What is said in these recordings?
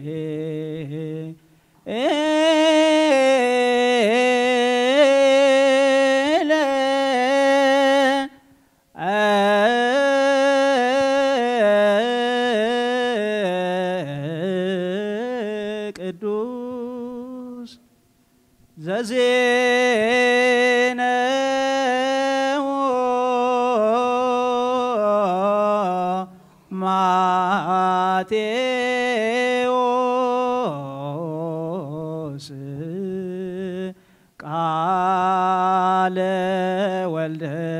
ቅዱስ ዘዜነው ማቴዎስ ቃለ ወልደ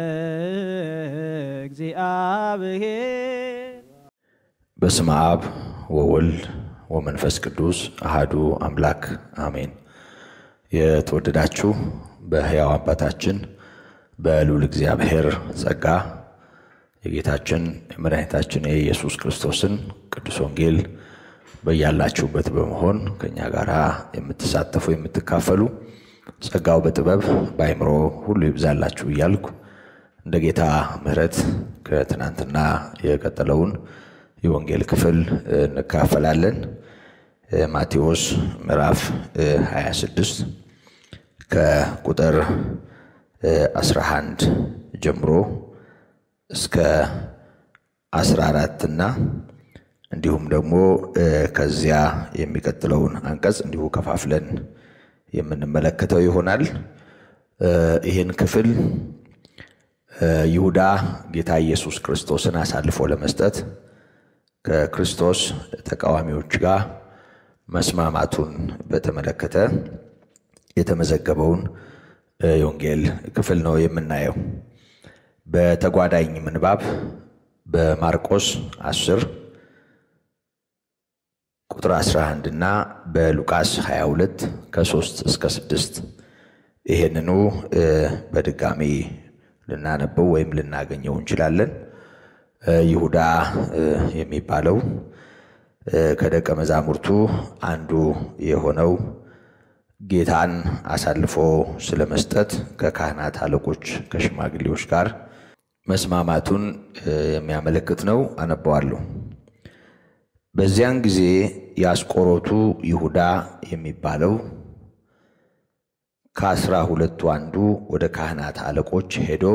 እግዚአብሔር በስመ አብ ወወልድ ወመንፈስ ቅዱስ አሃዱ አምላክ አሜን። የተወደዳችሁ በሕያው አባታችን በልዑል እግዚአብሔር ጸጋ የጌታችን የመድኃኒታችን የኢየሱስ ክርስቶስን ቅዱስ ወንጌል በያላችሁበት በመሆን ከእኛ ጋር የምትሳተፉ የምትካፈሉ ጸጋው በጥበብ በአይምሮ ሁሉ ይብዛላችሁ እያልኩ እንደ ጌታ ምሕረት ከትናንትና የቀጠለውን የወንጌል ክፍል እንካፈላለን። ማቴዎስ ምዕራፍ 26 ከቁጥር 11 ጀምሮ እስከ 14 እና እንዲሁም ደግሞ ከዚያ የሚቀጥለውን አንቀጽ እንዲሁ ከፋፍለን የምንመለከተው ይሆናል። ይህን ክፍል ይሁዳ ጌታ ኢየሱስ ክርስቶስን አሳልፎ ለመስጠት ከክርስቶስ ተቃዋሚዎች ጋር መስማማቱን በተመለከተ የተመዘገበውን የወንጌል ክፍል ነው የምናየው። በተጓዳኝ ምንባብ በማርቆስ 10 ቁጥር 11 እና በሉቃስ 22 ከ3 እስከ 6 ይህንኑ በድጋሚ ልናነበው ወይም ልናገኘው እንችላለን። ይሁዳ የሚባለው ከደቀ መዛሙርቱ አንዱ የሆነው ጌታን አሳልፎ ስለ መስጠት ከካህናት አለቆች ከሽማግሌዎች ጋር መስማማቱን የሚያመለክት ነው። አነበዋለሁ። በዚያን ጊዜ የአስቆሮቱ ይሁዳ የሚባለው ከአስራ ሁለቱ አንዱ ወደ ካህናት አለቆች ሄዶ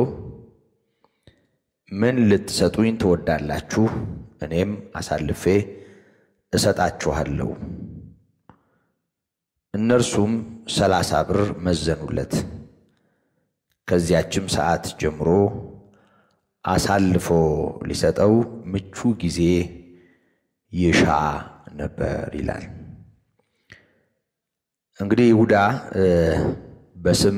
ምን ልትሰጡኝ ትወዳላችሁ? እኔም አሳልፌ እሰጣችኋለሁ። እነርሱም ሰላሳ ብር መዘኑለት። ከዚያችም ሰዓት ጀምሮ አሳልፎ ሊሰጠው ምቹ ጊዜ ይሻ ነበር ይላል። እንግዲህ ይሁዳ በስም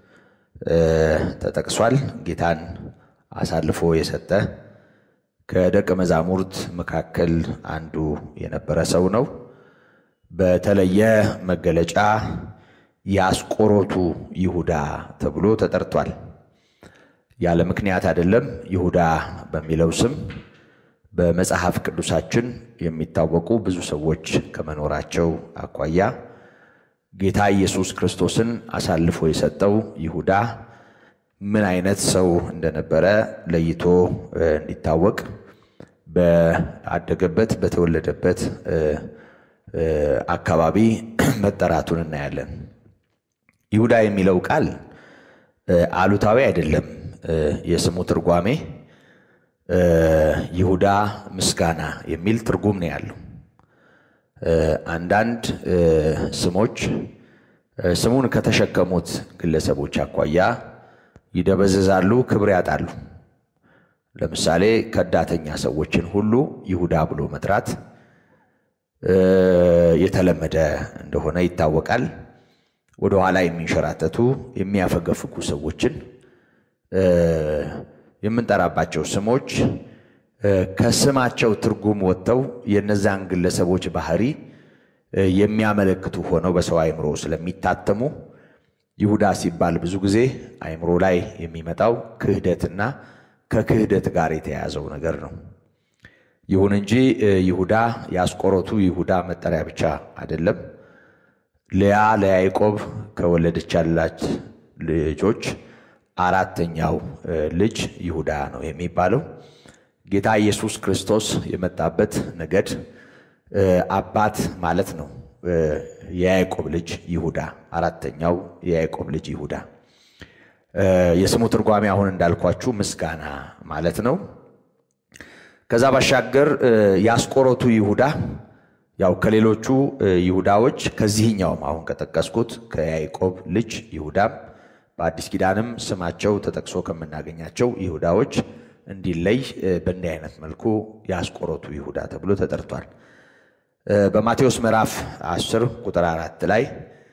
ተጠቅሷል። ጌታን አሳልፎ የሰጠ ከደቀ መዛሙርት መካከል አንዱ የነበረ ሰው ነው። በተለየ መገለጫ የአስቆሮቱ ይሁዳ ተብሎ ተጠርቷል። ያለ ምክንያት አይደለም። ይሁዳ በሚለው ስም በመጽሐፍ ቅዱሳችን የሚታወቁ ብዙ ሰዎች ከመኖራቸው አኳያ ጌታ ኢየሱስ ክርስቶስን አሳልፎ የሰጠው ይሁዳ ምን አይነት ሰው እንደነበረ ለይቶ እንዲታወቅ በአደገበት በተወለደበት አካባቢ መጠራቱን እናያለን። ይሁዳ የሚለው ቃል አሉታዊ አይደለም። የስሙ ትርጓሜ ይሁዳ ምስጋና የሚል ትርጉም ነው ያለው። አንዳንድ ስሞች ስሙን ከተሸከሙት ግለሰቦች አኳያ ይደበዘዛሉ፣ ክብር ያጣሉ። ለምሳሌ ከዳተኛ ሰዎችን ሁሉ ይሁዳ ብሎ መጥራት የተለመደ እንደሆነ ይታወቃል። ወደ ኋላ የሚንሸራተቱ የሚያፈገፍጉ ሰዎችን የምንጠራባቸው ስሞች ከስማቸው ትርጉም ወጥተው የነዛን ግለሰቦች ባህሪ የሚያመለክቱ ሆነው በሰው አእምሮ ስለሚታተሙ ይሁዳ ሲባል ብዙ ጊዜ አእምሮ ላይ የሚመጣው ክህደትና ከክህደት ጋር የተያያዘው ነገር ነው። ይሁን እንጂ ይሁዳ የአስቆሮቱ ይሁዳ መጠሪያ ብቻ አይደለም። ልያ ለያዕቆብ ከወለደቻላት ልጆች አራተኛው ልጅ ይሁዳ ነው የሚባለው። ጌታ ኢየሱስ ክርስቶስ የመጣበት ነገድ አባት ማለት ነው። የያዕቆብ ልጅ ይሁዳ፣ አራተኛው የያዕቆብ ልጅ ይሁዳ። የስሙ ትርጓሜ አሁን እንዳልኳችሁ ምስጋና ማለት ነው። ከዛ ባሻገር የአስቆሮቱ ይሁዳ ያው ከሌሎቹ ይሁዳዎች ከዚህኛውም አሁን ከጠቀስኩት ከያዕቆብ ልጅ ይሁዳም በአዲስ ኪዳንም ስማቸው ተጠቅሶ ከምናገኛቸው ይሁዳዎች እንዲለይ በእንዲህ አይነት መልኩ የአስቆሮቱ ይሁዳ ተብሎ ተጠርቷል። በማቴዎስ ምዕራፍ 10 ቁጥር አራት ላይ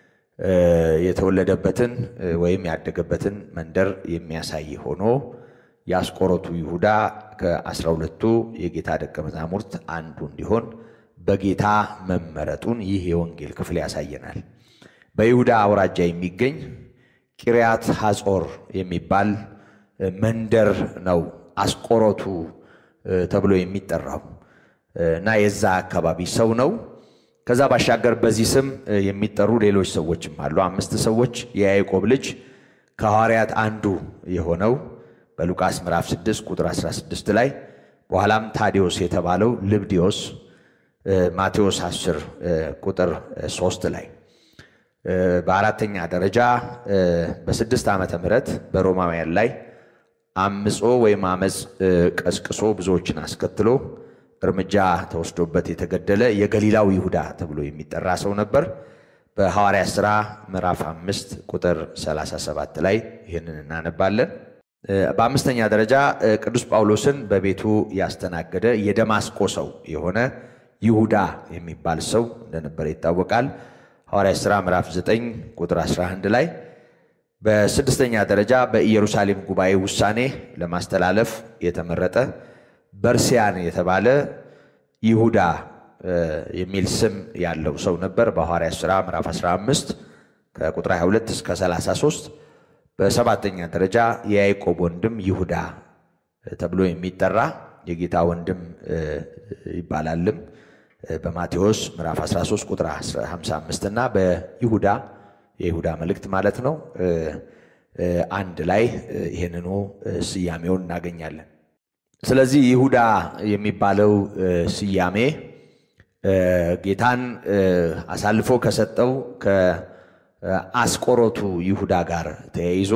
የተወለደበትን ወይም ያደገበትን መንደር የሚያሳይ ሆኖ የአስቆሮቱ ይሁዳ ከአስራ ሁለቱ የጌታ ደቀ መዛሙርት አንዱ እንዲሆን በጌታ መመረጡን ይህ የወንጌል ክፍል ያሳየናል። በይሁዳ አውራጃ የሚገኝ ቂርያት ሐጾር የሚባል መንደር ነው አስቆሮቱ ተብሎ የሚጠራው እና የዛ አካባቢ ሰው ነው። ከዛ ባሻገር በዚህ ስም የሚጠሩ ሌሎች ሰዎችም አሉ። አምስት ሰዎች የያዕቆብ ልጅ ከሐዋርያት አንዱ የሆነው በሉቃስ ምዕራፍ 6 ቁጥር 16 ላይ በኋላም ታዲዮስ የተባለው ልብዲዮስ ማቴዎስ 10 ቁጥር 3 ላይ በአራተኛ ደረጃ በስድስት ዓመተ ምህረት በሮማውያን ላይ አምጾ ወይም አመፅ ቀስቅሶ ብዙዎችን አስከትሎ እርምጃ ተወስዶበት የተገደለ የገሊላው ይሁዳ ተብሎ የሚጠራ ሰው ነበር። በሐዋርያ ሥራ ምዕራፍ አምስት ቁጥር 37 ላይ ይህንን እናነባለን። በአምስተኛ ደረጃ ቅዱስ ጳውሎስን በቤቱ ያስተናገደ የደማስቆ ሰው የሆነ ይሁዳ የሚባል ሰው እንደነበረ ይታወቃል። ሐዋርያ ሥራ ምዕራፍ 9 ቁጥር 11 ላይ በስድስተኛ ደረጃ በኢየሩሳሌም ጉባኤ ውሳኔ ለማስተላለፍ የተመረጠ በርሲያን የተባለ ይሁዳ የሚል ስም ያለው ሰው ነበር። በሐዋርያ ሥራ ምዕራፍ 15 ከቁጥር 22 እስከ 33። በሰባተኛ ደረጃ የያዕቆብ ወንድም ይሁዳ ተብሎ የሚጠራ የጌታ ወንድም ይባላልም በማቴዎስ ምዕራፍ 13 ቁጥር 55 እና በይሁዳ የይሁዳ መልእክት ማለት ነው አንድ ላይ ይህንኑ ስያሜውን እናገኛለን። ስለዚህ ይሁዳ የሚባለው ስያሜ ጌታን አሳልፎ ከሰጠው ከአስቆሮቱ ይሁዳ ጋር ተያይዞ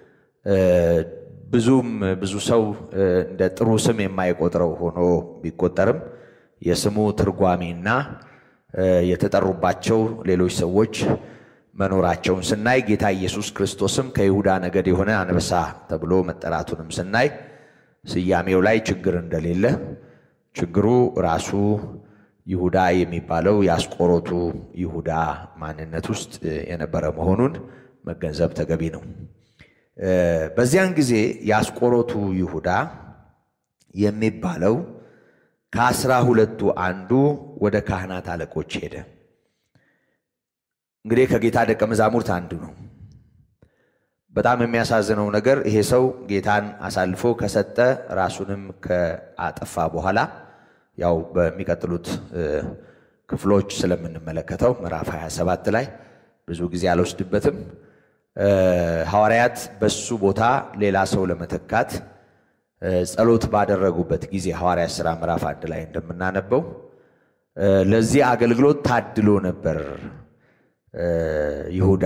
ብዙም ብዙ ሰው እንደ ጥሩ ስም የማይቆጥረው ሆኖ ቢቆጠርም የስሙ ትርጓሜና የተጠሩባቸው ሌሎች ሰዎች መኖራቸውን ስናይ ጌታ ኢየሱስ ክርስቶስም ከይሁዳ ነገድ የሆነ አንበሳ ተብሎ መጠራቱንም ስናይ ስያሜው ላይ ችግር እንደሌለ ችግሩ ራሱ ይሁዳ የሚባለው የአስቆሮቱ ይሁዳ ማንነት ውስጥ የነበረ መሆኑን መገንዘብ ተገቢ ነው። በዚያን ጊዜ የአስቆሮቱ ይሁዳ የሚባለው ከአስራ ሁለቱ አንዱ ወደ ካህናት አለቆች ሄደ። እንግዲህ ከጌታ ደቀ መዛሙርት አንዱ ነው። በጣም የሚያሳዝነው ነገር ይሄ ሰው ጌታን አሳልፎ ከሰጠ ራሱንም ከአጠፋ በኋላ ያው በሚቀጥሉት ክፍሎች ስለምንመለከተው ምዕራፍ 27 ላይ ብዙ ጊዜ አልወስድበትም። ሐዋርያት በሱ ቦታ ሌላ ሰው ለመተካት ጸሎት ባደረጉበት ጊዜ ሐዋርያት ሥራ ምዕራፍ አንድ ላይ እንደምናነበው ለዚህ አገልግሎት ታድሎ ነበር ይሁዳ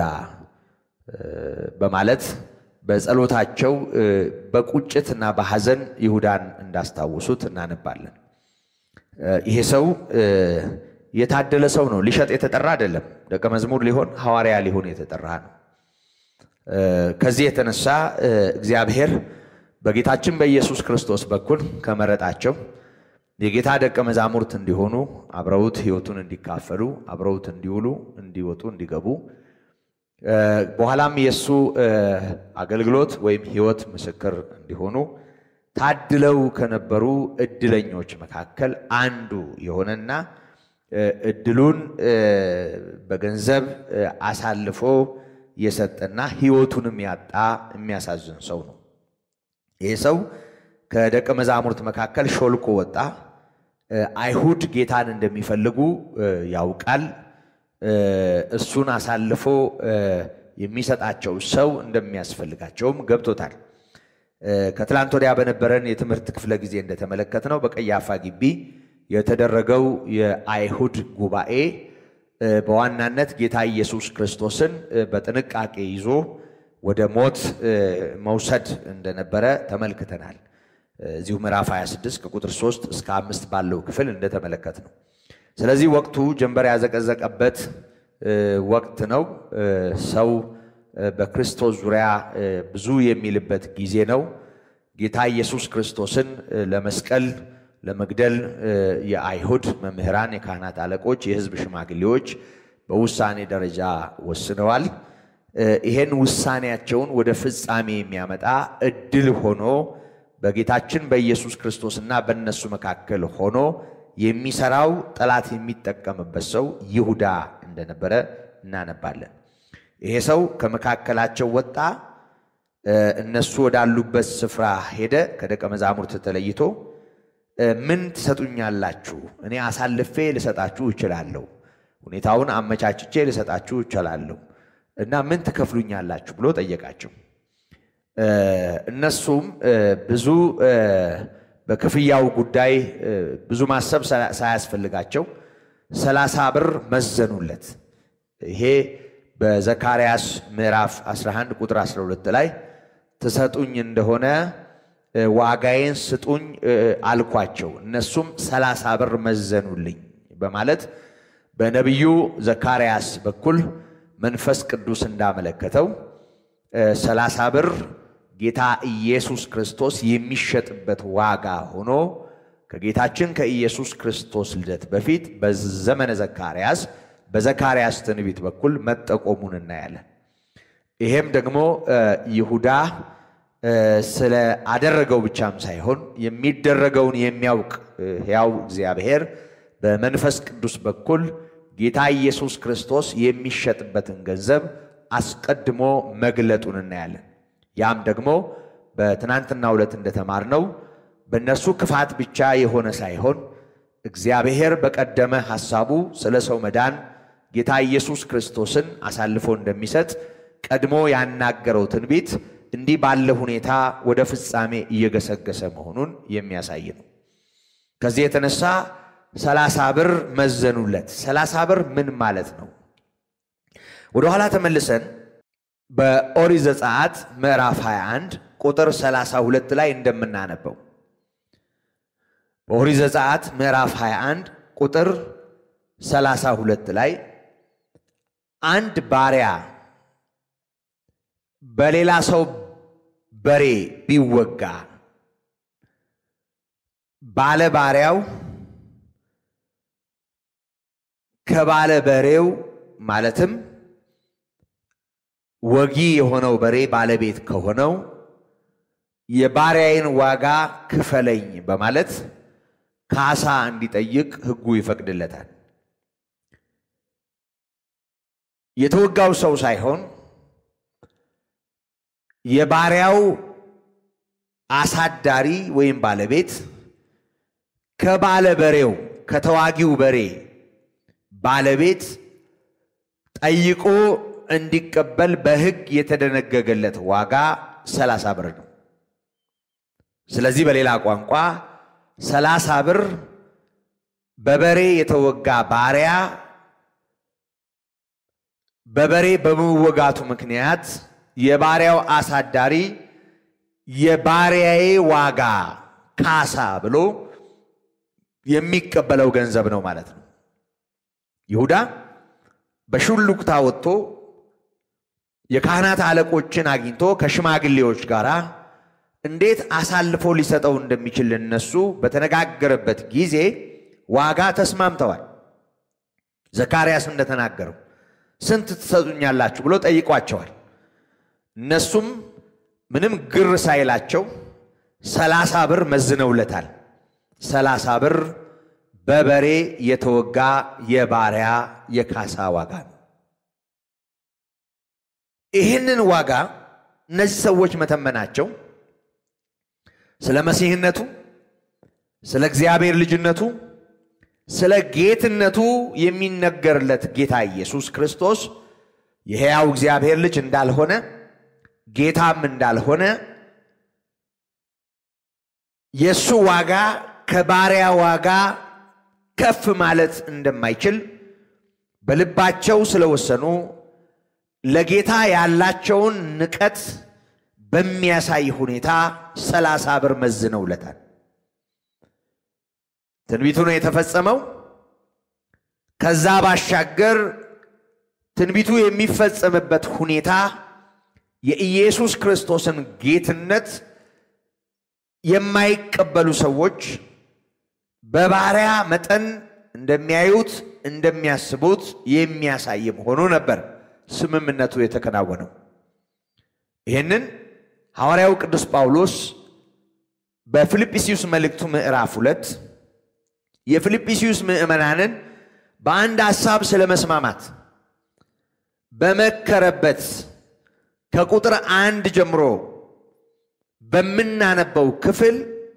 በማለት በጸሎታቸው በቁጭትና በሐዘን ይሁዳን እንዳስታውሱት እናነባለን። ይሄ ሰው የታደለ ሰው ነው። ሊሸጥ የተጠራ አይደለም። ደቀ መዝሙር ሊሆን ሐዋርያ ሊሆን የተጠራ ነው። ከዚህ የተነሳ እግዚአብሔር በጌታችን በኢየሱስ ክርስቶስ በኩል ከመረጣቸው የጌታ ደቀ መዛሙርት እንዲሆኑ አብረውት ሕይወቱን እንዲካፈሉ አብረውት እንዲውሉ፣ እንዲወጡ፣ እንዲገቡ በኋላም የእሱ አገልግሎት ወይም ሕይወት ምስክር እንዲሆኑ ታድለው ከነበሩ እድለኞች መካከል አንዱ የሆነና እድሉን በገንዘብ አሳልፎ የሰጠና ሕይወቱንም ያጣ የሚያሳዝን ሰው ነው። ይህ ሰው ከደቀ መዛሙርት መካከል ሾልኮ ወጣ። አይሁድ ጌታን እንደሚፈልጉ ያውቃል። እሱን አሳልፎ የሚሰጣቸው ሰው እንደሚያስፈልጋቸውም ገብቶታል። ከትላንት ወዲያ በነበረን የትምህርት ክፍለ ጊዜ እንደተመለከትነው በቀያፋ ግቢ የተደረገው የአይሁድ ጉባኤ በዋናነት ጌታ ኢየሱስ ክርስቶስን በጥንቃቄ ይዞ ወደ ሞት መውሰድ እንደነበረ ተመልክተናል። እዚሁ ምዕራፍ 26 ከቁጥር 3 እስከ አምስት ባለው ክፍል እንደተመለከት ነው። ስለዚህ ወቅቱ ጀንበር ያዘቀዘቀበት ወቅት ነው። ሰው በክርስቶስ ዙሪያ ብዙ የሚልበት ጊዜ ነው። ጌታ ኢየሱስ ክርስቶስን ለመስቀል ለመግደል የአይሁድ መምህራን፣ የካህናት አለቆች፣ የሕዝብ ሽማግሌዎች በውሳኔ ደረጃ ወስነዋል። ይሄን ውሳኔያቸውን ወደ ፍጻሜ የሚያመጣ እድል ሆኖ በጌታችን በኢየሱስ ክርስቶስና በእነሱ መካከል ሆኖ የሚሰራው ጠላት የሚጠቀምበት ሰው ይሁዳ እንደነበረ እናነባለን። ይሄ ሰው ከመካከላቸው ወጣ፣ እነሱ ወዳሉበት ስፍራ ሄደ። ከደቀ መዛሙርት ተለይቶ ምን ትሰጡኛላችሁ? እኔ አሳልፌ ልሰጣችሁ እችላለሁ፣ ሁኔታውን አመቻችቼ ልሰጣችሁ እችላለሁ እና ምን ትከፍሉኛላችሁ ብሎ ጠየቃቸው። እነሱም ብዙ በክፍያው ጉዳይ ብዙ ማሰብ ሳያስፈልጋቸው ሰላሳ ብር መዘኑለት። ይሄ በዘካርያስ ምዕራፍ 11 ቁጥር 12 ላይ ትሰጡኝ እንደሆነ ዋጋዬን ስጡኝ አልኳቸው፣ እነሱም ሰላሳ ብር መዘኑልኝ በማለት በነቢዩ ዘካርያስ በኩል መንፈስ ቅዱስ እንዳመለከተው ሰላሳ ብር ጌታ ኢየሱስ ክርስቶስ የሚሸጥበት ዋጋ ሆኖ ከጌታችን ከኢየሱስ ክርስቶስ ልደት በፊት በዘመነ ዘካርያስ በዘካርያስ ትንቢት በኩል መጠቆሙን እናያለን። ይሄም ደግሞ ይሁዳ ስለ አደረገው ብቻም ሳይሆን የሚደረገውን የሚያውቅ ሕያው እግዚአብሔር በመንፈስ ቅዱስ በኩል ጌታ ኢየሱስ ክርስቶስ የሚሸጥበትን ገንዘብ አስቀድሞ መግለጡን እናያለን። ያም ደግሞ በትናንትናው ዕለት እንደተማርነው በእነርሱ ክፋት ብቻ የሆነ ሳይሆን እግዚአብሔር በቀደመ ሐሳቡ ስለ ሰው መዳን ጌታ ኢየሱስ ክርስቶስን አሳልፎ እንደሚሰጥ ቀድሞ ያናገረው ትንቢት እንዲህ ባለ ሁኔታ ወደ ፍጻሜ እየገሰገሰ መሆኑን የሚያሳይ ነው። ከዚህ የተነሳ ሰላሳ ብር መዘኑለት። ሰላሳ ብር ምን ማለት ነው? ወደ ኋላ ተመልሰን በኦሪት ዘጸአት ምዕራፍ 21 ቁጥር 32 ላይ እንደምናነበው በኦሪት ዘጸአት ምዕራፍ 21 ቁጥር 32 ላይ አንድ ባሪያ በሌላ ሰው በሬ ቢወጋ ባለ ባሪያው ከባለ በሬው ማለትም ወጊ የሆነው በሬ ባለቤት ከሆነው የባሪያዬን ዋጋ ክፈለኝ በማለት ካሳ እንዲጠይቅ ሕጉ ይፈቅድለታል። የተወጋው ሰው ሳይሆን የባሪያው አሳዳሪ ወይም ባለቤት ከባለ በሬው ከተዋጊው በሬ ባለቤት ጠይቆ እንዲቀበል በሕግ የተደነገገለት ዋጋ ሰላሳ ብር ነው። ስለዚህ በሌላ ቋንቋ ሰላሳ ብር በበሬ የተወጋ ባሪያ በበሬ በመወጋቱ ምክንያት የባሪያው አሳዳሪ የባሪያዬ ዋጋ ካሳ ብሎ የሚቀበለው ገንዘብ ነው ማለት ነው። ይሁዳ በሹልክታ ወጥቶ የካህናት አለቆችን አግኝቶ ከሽማግሌዎች ጋር እንዴት አሳልፎ ሊሰጠው እንደሚችል እነሱ በተነጋገረበት ጊዜ ዋጋ ተስማምተዋል። ዘካርያስ እንደተናገረው ስንት ትሰጡኛላችሁ ብሎ ጠይቋቸዋል። እነሱም ምንም ግር ሳይላቸው ሰላሳ ብር መዝነውለታል። ሰላሳ ብር በበሬ የተወጋ የባሪያ የካሳ ዋጋ ነው። ይህንን ዋጋ እነዚህ ሰዎች መተመናቸው ስለ መሲህነቱ፣ ስለ እግዚአብሔር ልጅነቱ፣ ስለ ጌትነቱ የሚነገርለት ጌታ ኢየሱስ ክርስቶስ የሕያው እግዚአብሔር ልጅ እንዳልሆነ ጌታም እንዳልሆነ የእሱ ዋጋ ከባሪያ ዋጋ ከፍ ማለት እንደማይችል በልባቸው ስለወሰኑ ለጌታ ያላቸውን ንቀት በሚያሳይ ሁኔታ ሰላሳ ብር መዝነውለታል። ትንቢቱ ነው የተፈጸመው። ከዛ ባሻገር ትንቢቱ የሚፈጸምበት ሁኔታ የኢየሱስ ክርስቶስን ጌትነት የማይቀበሉ ሰዎች በባሪያ መጠን እንደሚያዩት እንደሚያስቡት የሚያሳይ መሆኑ ነበር ስምምነቱ የተከናወነው። ይህንን ሐዋርያው ቅዱስ ጳውሎስ በፊልጵስዩስ መልእክቱ ምዕራፍ ሁለት የፊልጵስዩስ ምዕመናንን በአንድ ሐሳብ ስለ መስማማት በመከረበት ከቁጥር አንድ ጀምሮ በምናነበው ክፍል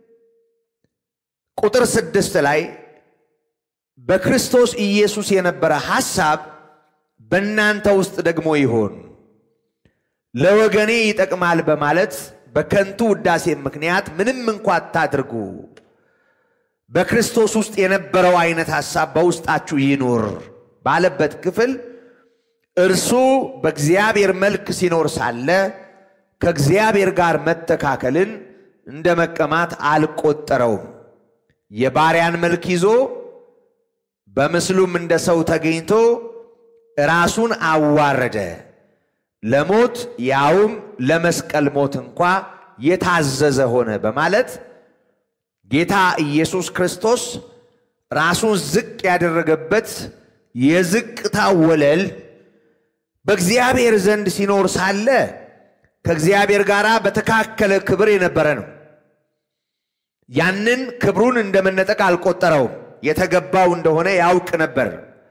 ቁጥር ስድስት ላይ በክርስቶስ ኢየሱስ የነበረ ሐሳብ በእናንተ ውስጥ ደግሞ ይሆን ለወገኔ ይጠቅማል በማለት በከንቱ ውዳሴ ምክንያት ምንም እንኳ አታድርጉ፣ በክርስቶስ ውስጥ የነበረው አይነት ሐሳብ በውስጣችሁ ይኑር ባለበት ክፍል እርሱ በእግዚአብሔር መልክ ሲኖር ሳለ ከእግዚአብሔር ጋር መተካከልን እንደ መቀማት አልቆጠረውም። የባሪያን መልክ ይዞ በምስሉም እንደ ሰው ተገኝቶ ራሱን አዋረደ፣ ለሞት ያውም ለመስቀል ሞት እንኳ የታዘዘ ሆነ በማለት ጌታ ኢየሱስ ክርስቶስ ራሱን ዝቅ ያደረገበት የዝቅታ ወለል በእግዚአብሔር ዘንድ ሲኖር ሳለ ከእግዚአብሔር ጋር በተካከለ ክብር የነበረ ነው። ያንን ክብሩን እንደ መነጠቅ አልቆጠረውም። የተገባው እንደሆነ ያውቅ ነበር።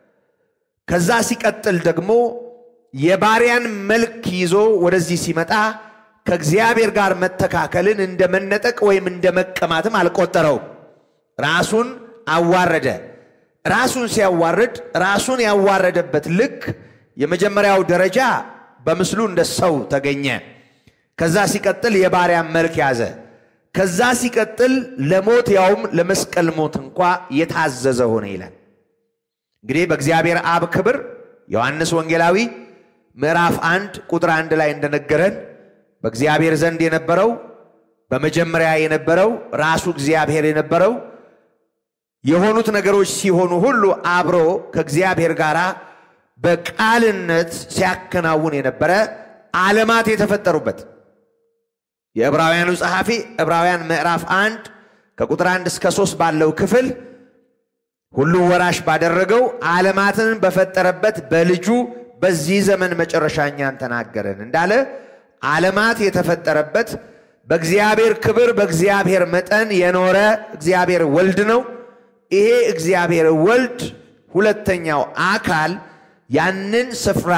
ከዛ ሲቀጥል ደግሞ የባሪያን መልክ ይዞ ወደዚህ ሲመጣ ከእግዚአብሔር ጋር መተካከልን እንደ መነጠቅ ወይም እንደ መቀማትም አልቆጠረውም። ራሱን አዋረደ። ራሱን ሲያዋርድ ራሱን ያዋረደበት ልክ የመጀመሪያው ደረጃ በምስሉ እንደ ሰው ተገኘ። ከዛ ሲቀጥል የባሪያን መልክ ያዘ። ከዛ ሲቀጥል ለሞት ያውም ለመስቀል ሞት እንኳ የታዘዘ ሆነ ይላል። እንግዲህ በእግዚአብሔር አብ ክብር ዮሐንስ ወንጌላዊ ምዕራፍ አንድ ቁጥር አንድ ላይ እንደነገረን በእግዚአብሔር ዘንድ የነበረው በመጀመሪያ የነበረው ራሱ እግዚአብሔር የነበረው የሆኑት ነገሮች ሲሆኑ ሁሉ አብሮ ከእግዚአብሔር ጋር በቃልነት ሲያከናውን የነበረ ዓለማት የተፈጠሩበት የዕብራውያኑ ጸሐፊ ዕብራውያን ምዕራፍ አንድ ከቁጥር አንድ እስከ ሶስት ባለው ክፍል ሁሉ ወራሽ ባደረገው ዓለማትን በፈጠረበት በልጁ በዚህ ዘመን መጨረሻ እኛን ተናገረን እንዳለ ዓለማት የተፈጠረበት በእግዚአብሔር ክብር በእግዚአብሔር መጠን የኖረ እግዚአብሔር ወልድ ነው። ይሄ እግዚአብሔር ወልድ ሁለተኛው አካል ያንን ስፍራ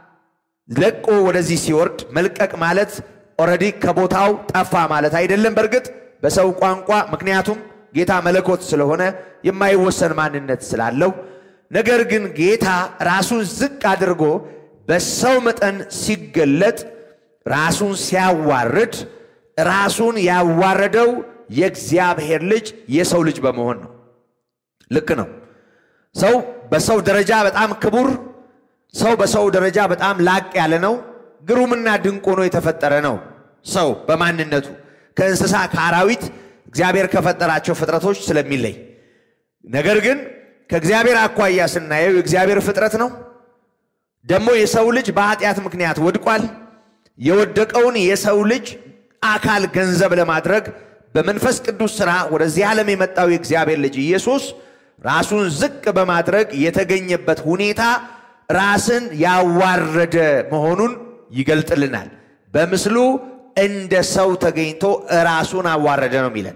ለቆ ወደዚህ ሲወርድ መልቀቅ ማለት ኦልሬዲ ከቦታው ጠፋ ማለት አይደለም። በእርግጥ በሰው ቋንቋ ምክንያቱም ጌታ መለኮት ስለሆነ የማይወሰን ማንነት ስላለው፣ ነገር ግን ጌታ ራሱን ዝቅ አድርጎ በሰው መጠን ሲገለጥ ራሱን ሲያዋርድ ራሱን ያዋረደው የእግዚአብሔር ልጅ የሰው ልጅ በመሆን ነው። ልክ ነው። ሰው በሰው ደረጃ በጣም ክቡር፣ ሰው በሰው ደረጃ በጣም ላቅ ያለ ነው። ግሩምና ድንቅ ሆኖ የተፈጠረ ነው። ሰው በማንነቱ ከእንስሳ ከአራዊት እግዚአብሔር ከፈጠራቸው ፍጥረቶች ስለሚለይ፣ ነገር ግን ከእግዚአብሔር አኳያ ስናየው የእግዚአብሔር ፍጥረት ነው። ደግሞ የሰው ልጅ በኃጢአት ምክንያት ወድቋል። የወደቀውን የሰው ልጅ አካል ገንዘብ ለማድረግ በመንፈስ ቅዱስ ሥራ ወደዚህ ዓለም የመጣው የእግዚአብሔር ልጅ ኢየሱስ ራሱን ዝቅ በማድረግ የተገኘበት ሁኔታ ራስን ያዋረደ መሆኑን ይገልጥልናል። በምስሉ እንደ ሰው ተገኝቶ ራሱን አዋረደ ነው የሚለን።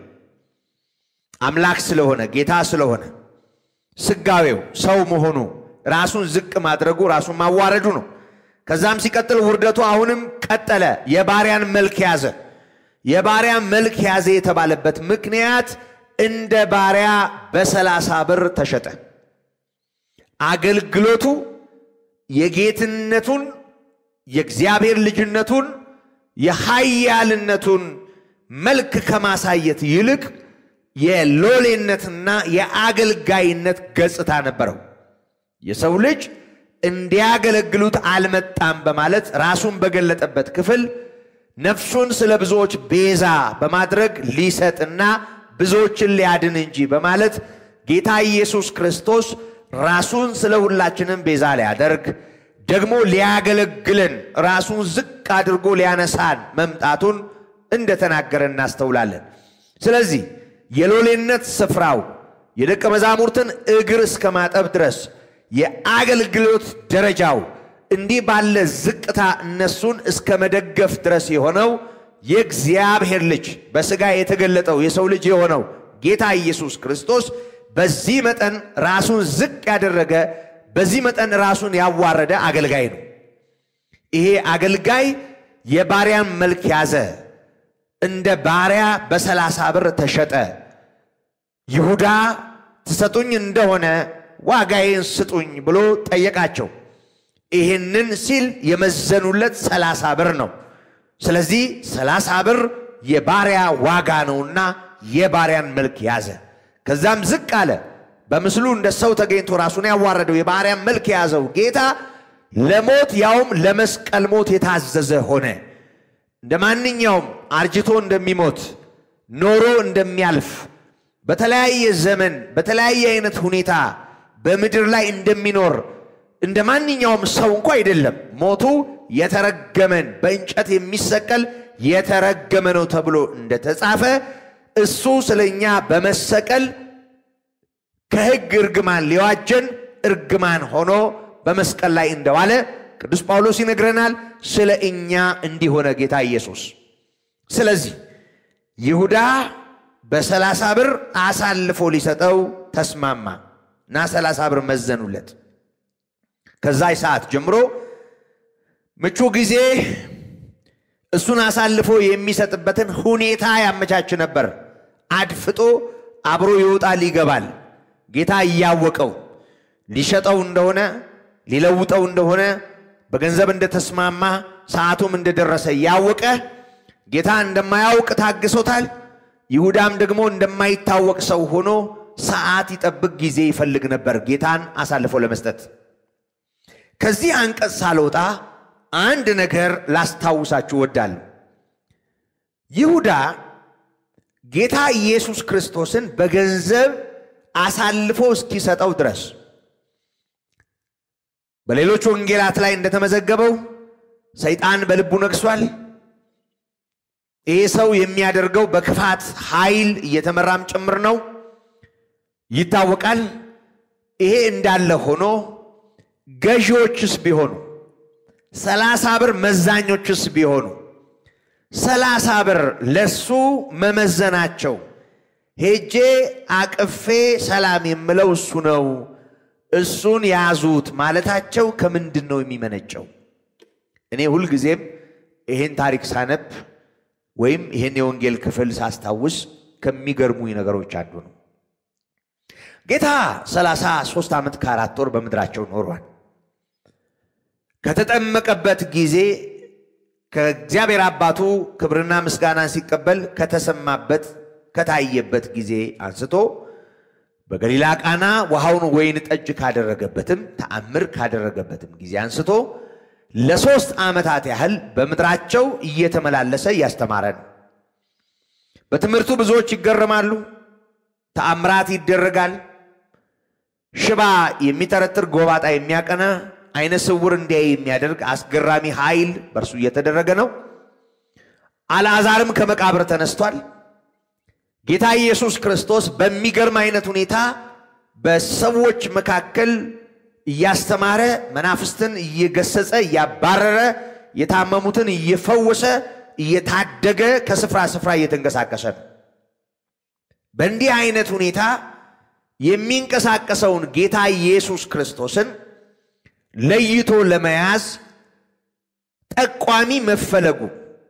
አምላክ ስለሆነ ጌታ ስለሆነ ስጋዌው ሰው መሆኑ ራሱን ዝቅ ማድረጉ ራሱን ማዋረዱ ነው። ከዛም ሲቀጥል ውርደቱ አሁንም ቀጠለ። የባሪያን መልክ ያዘ። የባሪያን መልክ ያዘ የተባለበት ምክንያት እንደ ባሪያ በሰላሳ ብር ተሸጠ። አገልግሎቱ የጌትነቱን የእግዚአብሔር ልጅነቱን የኃያልነቱን መልክ ከማሳየት ይልቅ የሎሌነትና የአገልጋይነት ገጽታ ነበረው። የሰው ልጅ እንዲያገለግሉት አልመጣም በማለት ራሱን በገለጠበት ክፍል ነፍሱን ስለ ብዙዎች ቤዛ በማድረግ ሊሰጥና ብዙዎችን ሊያድን እንጂ በማለት ጌታ ኢየሱስ ክርስቶስ ራሱን ስለ ሁላችንም ቤዛ ሊያደርግ ደግሞ ሊያገለግለን ራሱን ዝቅ አድርጎ ሊያነሳን መምጣቱን እንደተናገረ እናስተውላለን። ስለዚህ የሎሌነት ስፍራው የደቀ መዛሙርትን እግር እስከ ማጠብ ድረስ የአገልግሎት ደረጃው እንዲህ ባለ ዝቅታ እነሱን እስከ መደገፍ ድረስ የሆነው የእግዚአብሔር ልጅ በሥጋ የተገለጠው የሰው ልጅ የሆነው ጌታ ኢየሱስ ክርስቶስ በዚህ መጠን ራሱን ዝቅ ያደረገ በዚህ መጠን ራሱን ያዋረደ አገልጋይ ነው። ይሄ አገልጋይ የባሪያን መልክ ያዘ። እንደ ባሪያ በሰላሳ ብር ተሸጠ። ይሁዳ ትሰጡኝ እንደሆነ ዋጋዬን ስጡኝ ብሎ ጠየቃቸው። ይህንን ሲል የመዘኑለት ሰላሳ ብር ነው። ስለዚህ ሰላሳ ብር የባሪያ ዋጋ ነውና የባሪያን መልክ ያዘ። ከዛም ዝቅ አለ። በምስሉ እንደ ሰው ተገኝቶ ራሱን ያዋረደው የባሪያን መልክ የያዘው ጌታ ለሞት ያውም ለመስቀል ሞት የታዘዘ ሆነ። እንደ ማንኛውም አርጅቶ እንደሚሞት ኖሮ እንደሚያልፍ በተለያየ ዘመን በተለያየ አይነት ሁኔታ በምድር ላይ እንደሚኖር እንደ ማንኛውም ሰው እንኳ አይደለም። ሞቱ የተረገመን በእንጨት የሚሰቀል የተረገመ ነው ተብሎ እንደተጻፈ እሱ ስለ እኛ በመሰቀል ከሕግ እርግማን ሊዋጀን እርግማን ሆኖ በመስቀል ላይ እንደዋለ ቅዱስ ጳውሎስ ይነግረናል። ስለ እኛ እንዲሆነ ጌታ ኢየሱስ። ስለዚህ ይሁዳ በሰላሳ ብር አሳልፎ ሊሰጠው ተስማማ እና ሰላሳ ብር መዘኑለት። ከዛ ሰዓት ጀምሮ ምቹ ጊዜ እሱን አሳልፎ የሚሰጥበትን ሁኔታ ያመቻች ነበር። አድፍጦ አብሮ ይወጣል ይገባል። ጌታ እያወቀው ሊሸጠው እንደሆነ ሊለውጠው እንደሆነ በገንዘብ እንደተስማማ ሰዓቱም እንደደረሰ እያወቀ ጌታ እንደማያውቅ ታግሶታል። ይሁዳም ደግሞ እንደማይታወቅ ሰው ሆኖ ሰዓት ይጠብቅ ጊዜ ይፈልግ ነበር ጌታን አሳልፎ ለመስጠት። ከዚህ አንቀጽ ሳልወጣ አንድ ነገር ላስታውሳችሁ እወዳለሁ። ይሁዳ ጌታ ኢየሱስ ክርስቶስን በገንዘብ አሳልፎ እስኪሰጠው ድረስ በሌሎች ወንጌላት ላይ እንደተመዘገበው ሰይጣን በልቡ ነግሷል። ይህ ሰው የሚያደርገው በክፋት ኃይል እየተመራም ጭምር ነው ይታወቃል። ይሄ እንዳለ ሆኖ ገዢዎችስ ቢሆኑ ሰላሳ ብር መዛኞችስ ቢሆኑ ሰላሳ ብር ለሱ መመዘናቸው ሄጄ አቅፌ ሰላም የምለው እሱ ነው፣ እሱን ያዙት ማለታቸው ከምንድን ነው የሚመነጨው? እኔ ሁልጊዜም ይሄን ታሪክ ሳነብ ወይም ይሄን የወንጌል ክፍል ሳስታውስ ከሚገርሙኝ ነገሮች አንዱ ነው። ጌታ ሰላሳ ሦስት ዓመት ከአራት ወር በምድራቸው ኖሯል። ከተጠመቀበት ጊዜ ከእግዚአብሔር አባቱ ክብርና ምስጋናን ሲቀበል ከተሰማበት ከታየበት ጊዜ አንስቶ በገሊላ ቃና ውሃውን ወይን ጠጅ ካደረገበትም ተአምር ካደረገበትም ጊዜ አንስቶ ለሶስት ዓመታት ያህል በምድራቸው እየተመላለሰ እያስተማረ ነው። በትምህርቱ ብዙዎች ይገረማሉ። ተአምራት ይደረጋል። ሽባ የሚጠረጥር ጎባጣ የሚያቀና አይነ ስውር እንዲያይ የሚያደርግ አስገራሚ ኃይል በእርሱ እየተደረገ ነው። አልዓዛርም ከመቃብር ተነስቷል። ጌታ ኢየሱስ ክርስቶስ በሚገርም አይነት ሁኔታ በሰዎች መካከል እያስተማረ መናፍስትን እየገሰጸ እያባረረ የታመሙትን እየፈወሰ እየታደገ ከስፍራ ስፍራ እየተንቀሳቀሰ ነው። በእንዲህ አይነት ሁኔታ የሚንቀሳቀሰውን ጌታ ኢየሱስ ክርስቶስን ለይቶ ለመያዝ ጠቋሚ መፈለጉ፣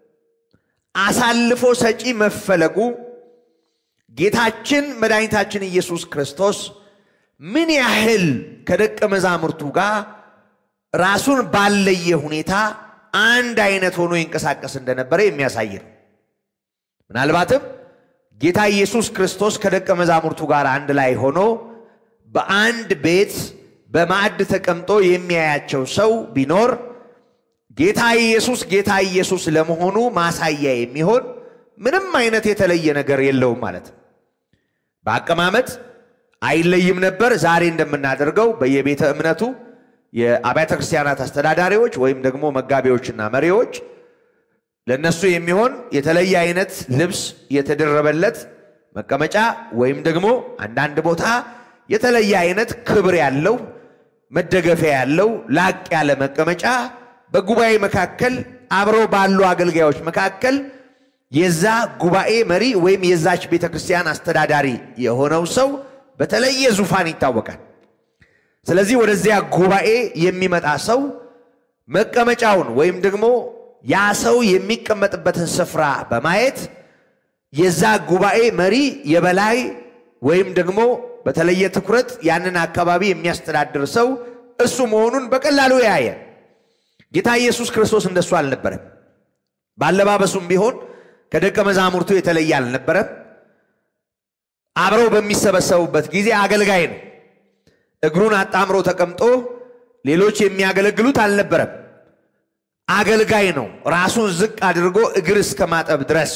አሳልፎ ሰጪ መፈለጉ ጌታችን መድኃኒታችን ኢየሱስ ክርስቶስ ምን ያህል ከደቀ መዛሙርቱ ጋር ራሱን ባለየ ሁኔታ አንድ አይነት ሆኖ ይንቀሳቀስ እንደነበረ የሚያሳይ ነው። ምናልባትም ጌታ ኢየሱስ ክርስቶስ ከደቀ መዛሙርቱ ጋር አንድ ላይ ሆኖ በአንድ ቤት በማዕድ ተቀምጦ የሚያያቸው ሰው ቢኖር ጌታ ኢየሱስ ጌታ ኢየሱስ ለመሆኑ ማሳያ የሚሆን ምንም አይነት የተለየ ነገር የለውም ማለት ነው። በአቀማመጥ አይለይም ነበር። ዛሬ እንደምናደርገው በየቤተ እምነቱ የአብያተ ክርስቲያናት አስተዳዳሪዎች ወይም ደግሞ መጋቢዎችና መሪዎች ለነሱ የሚሆን የተለየ አይነት ልብስ የተደረበለት መቀመጫ ወይም ደግሞ አንዳንድ ቦታ የተለየ አይነት ክብር ያለው መደገፊያ ያለው ላቅ ያለ መቀመጫ በጉባኤ መካከል አብረው ባሉ አገልጋዮች መካከል የዛ ጉባኤ መሪ ወይም የዛች ቤተ ክርስቲያን አስተዳዳሪ የሆነው ሰው በተለየ ዙፋን ይታወቃል። ስለዚህ ወደዚያ ጉባኤ የሚመጣ ሰው መቀመጫውን ወይም ደግሞ ያ ሰው የሚቀመጥበትን ስፍራ በማየት የዛ ጉባኤ መሪ የበላይ ወይም ደግሞ በተለየ ትኩረት ያንን አካባቢ የሚያስተዳድር ሰው እሱ መሆኑን በቀላሉ ያየ። ጌታ ኢየሱስ ክርስቶስ እንደሱ አልነበረም። ባለባበሱም ቢሆን ከደቀ መዛሙርቱ የተለየ አልነበረም። አብረው በሚሰበሰቡበት ጊዜ አገልጋይ ነው። እግሩን አጣምሮ ተቀምጦ ሌሎች የሚያገለግሉት አልነበረም። አገልጋይ ነው። ራሱን ዝቅ አድርጎ እግር እስከ ማጠብ ድረስ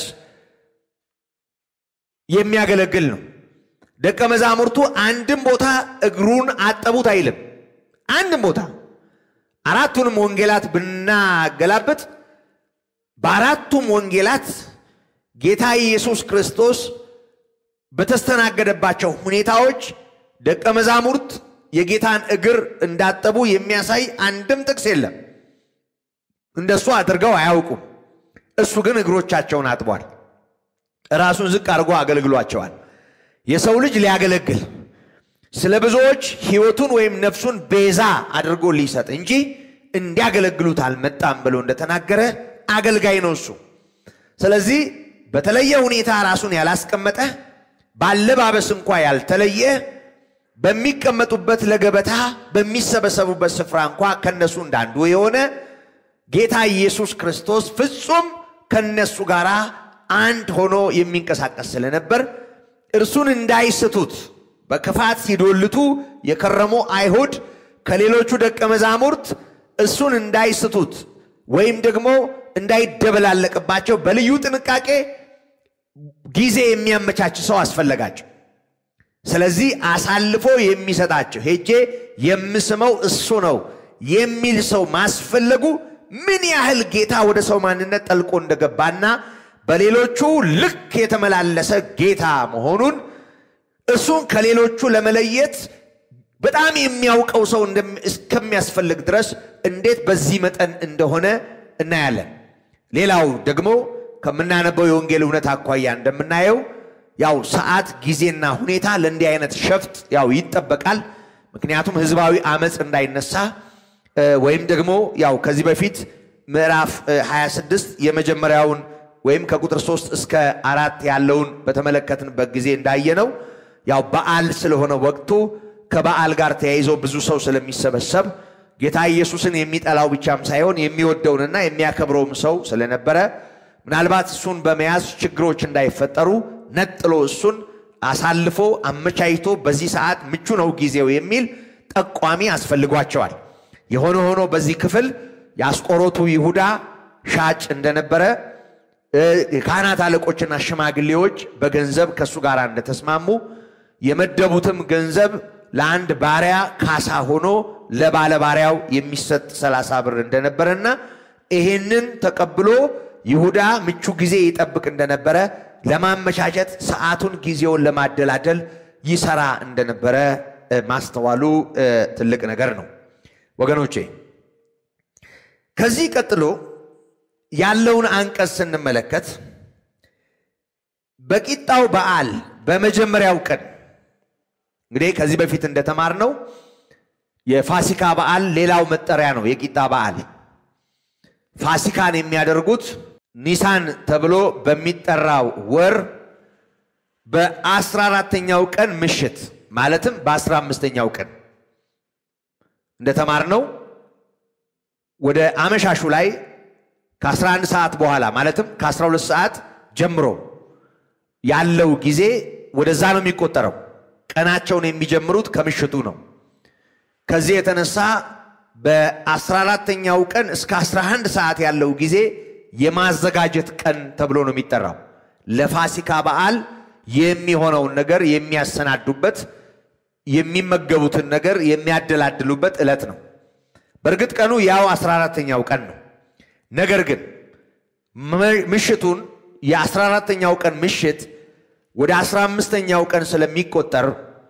የሚያገለግል ነው። ደቀ መዛሙርቱ አንድም ቦታ እግሩን አጠቡት አይልም። አንድም ቦታ አራቱንም ወንጌላት ብናገላብጥ በአራቱም ወንጌላት ጌታ ኢየሱስ ክርስቶስ በተስተናገደባቸው ሁኔታዎች ደቀ መዛሙርት የጌታን እግር እንዳጠቡ የሚያሳይ አንድም ጥቅስ የለም። እንደሱ አድርገው አያውቁም። እሱ ግን እግሮቻቸውን አጥቧል። ራሱን ዝቅ አድርጎ አገልግሏቸዋል። የሰው ልጅ ሊያገለግል ስለ ብዙዎች ሕይወቱን ወይም ነፍሱን ቤዛ አድርጎ ሊሰጥ እንጂ እንዲያገለግሉት አልመጣም ብሎ እንደተናገረ አገልጋይ ነው እሱ። ስለዚህ በተለየ ሁኔታ ራሱን ያላስቀመጠ ባለባበስ እንኳ ያልተለየ በሚቀመጡበት ለገበታ በሚሰበሰቡበት ስፍራ እንኳ ከነሱ እንዳንዱ የሆነ ጌታ ኢየሱስ ክርስቶስ ፍጹም ከነሱ ጋር አንድ ሆኖ የሚንቀሳቀስ ስለነበር እርሱን እንዳይስቱት በክፋት ሲዶልቱ የከረሙ አይሁድ ከሌሎቹ ደቀ መዛሙርት እሱን እንዳይስቱት ወይም ደግሞ እንዳይደበላለቅባቸው በልዩ ጥንቃቄ ጊዜ የሚያመቻች ሰው አስፈለጋቸው። ስለዚህ አሳልፎ የሚሰጣቸው ሄጄ የምስመው እሱ ነው የሚል ሰው ማስፈለጉ ምን ያህል ጌታ ወደ ሰው ማንነት ጠልቆ እንደገባና በሌሎቹ ልክ የተመላለሰ ጌታ መሆኑን እሱን ከሌሎቹ ለመለየት በጣም የሚያውቀው ሰው እስከሚያስፈልግ ድረስ እንዴት በዚህ መጠን እንደሆነ እናያለን። ሌላው ደግሞ ከምናነበው የወንጌል እውነት አኳያ እንደምናየው ያው ሰዓት፣ ጊዜና ሁኔታ ለእንዲህ አይነት ሸፍጥ ያው ይጠበቃል። ምክንያቱም ህዝባዊ አመፅ እንዳይነሳ ወይም ደግሞ ያው ከዚህ በፊት ምዕራፍ 26 የመጀመሪያውን ወይም ከቁጥር 3 እስከ አራት ያለውን በተመለከትንበት ጊዜ እንዳየነው ያው በዓል ስለሆነ ወቅቱ ከበዓል ጋር ተያይዞ ብዙ ሰው ስለሚሰበሰብ ጌታ ኢየሱስን የሚጠላው ብቻም ሳይሆን የሚወደውንና የሚያከብረውም ሰው ስለነበረ ምናልባት እሱን በመያዝ ችግሮች እንዳይፈጠሩ ነጥሎ እሱን አሳልፎ አመቻችቶ በዚህ ሰዓት ምቹ ነው ጊዜው የሚል ጠቋሚ አስፈልጓቸዋል። የሆነ ሆኖ በዚህ ክፍል የአስቆሮቱ ይሁዳ ሻጭ እንደነበረ የካህናት አለቆችና ሽማግሌዎች በገንዘብ ከእሱ ጋር እንደተስማሙ የመደቡትም ገንዘብ ለአንድ ባሪያ ካሳ ሆኖ ለባለ ባሪያው የሚሰጥ ሰላሳ ብር እንደነበረና ይሄንን ተቀብሎ ይሁዳ ምቹ ጊዜ ይጠብቅ እንደነበረ ለማመቻቸት ሰዓቱን ጊዜውን ለማደላደል ይሰራ እንደነበረ ማስተዋሉ ትልቅ ነገር ነው ወገኖቼ። ከዚህ ቀጥሎ ያለውን አንቀጽ ስንመለከት በቂጣው በዓል በመጀመሪያው ቀን እንግዲህ ከዚህ በፊት እንደተማርነው የፋሲካ በዓል ሌላው መጠሪያ ነው። የቂጣ በዓል ፋሲካን የሚያደርጉት ኒሳን ተብሎ በሚጠራው ወር በአስራ አራተኛው ቀን ምሽት ማለትም በአስራ አምስተኛው ቀን እንደተማርነው ወደ አመሻሹ ላይ ከ11 ሰዓት በኋላ ማለትም ከ12 ሰዓት ጀምሮ ያለው ጊዜ ወደዛ ነው የሚቆጠረው። ቀናቸውን የሚጀምሩት ከምሽቱ ነው። ከዚህ የተነሳ በአስራ አራተኛው ቀን እስከ 11 ሰዓት ያለው ጊዜ የማዘጋጀት ቀን ተብሎ ነው የሚጠራው። ለፋሲካ በዓል የሚሆነውን ነገር የሚያሰናዱበት የሚመገቡትን ነገር የሚያደላድሉበት ዕለት ነው። በእርግጥ ቀኑ ያው 14ተኛው ቀን ነው። ነገር ግን ምሽቱን የ14ተኛው ቀን ምሽት ወደ 15ተኛው ቀን ስለሚቆጠር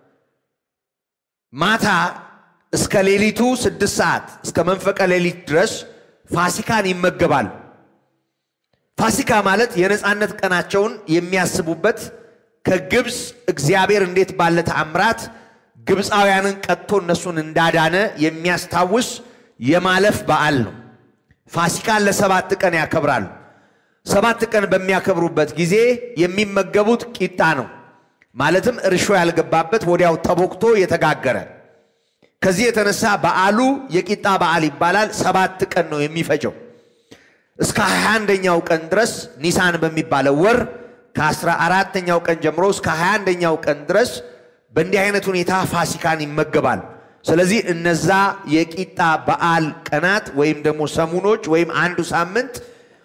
ማታ እስከ ሌሊቱ ስድስት ሰዓት እስከ መንፈቀ ሌሊት ድረስ ፋሲካን ይመገባሉ። ፋሲካ ማለት የነፃነት ቀናቸውን የሚያስቡበት ከግብፅ እግዚአብሔር እንዴት ባለ ተአምራት ግብፃውያንን ቀጥቶ እነሱን እንዳዳነ የሚያስታውስ የማለፍ በዓል ነው። ፋሲካን ለሰባት ቀን ያከብራሉ። ሰባት ቀን በሚያከብሩበት ጊዜ የሚመገቡት ቂጣ ነው። ማለትም እርሾ ያልገባበት ወዲያው ተቦክቶ የተጋገረ። ከዚህ የተነሳ በዓሉ የቂጣ በዓል ይባላል። ሰባት ቀን ነው የሚፈጀው። እስከ 21ኛው ቀን ድረስ ኒሳን በሚባለው ወር ከአስራ አራተኛው ቀን ጀምሮ እስከ 21ኛው ቀን ድረስ በእንዲህ አይነት ሁኔታ ፋሲካን ይመገባል። ስለዚህ እነዛ የቂጣ በዓል ቀናት ወይም ደግሞ ሰሙኖች ወይም አንዱ ሳምንት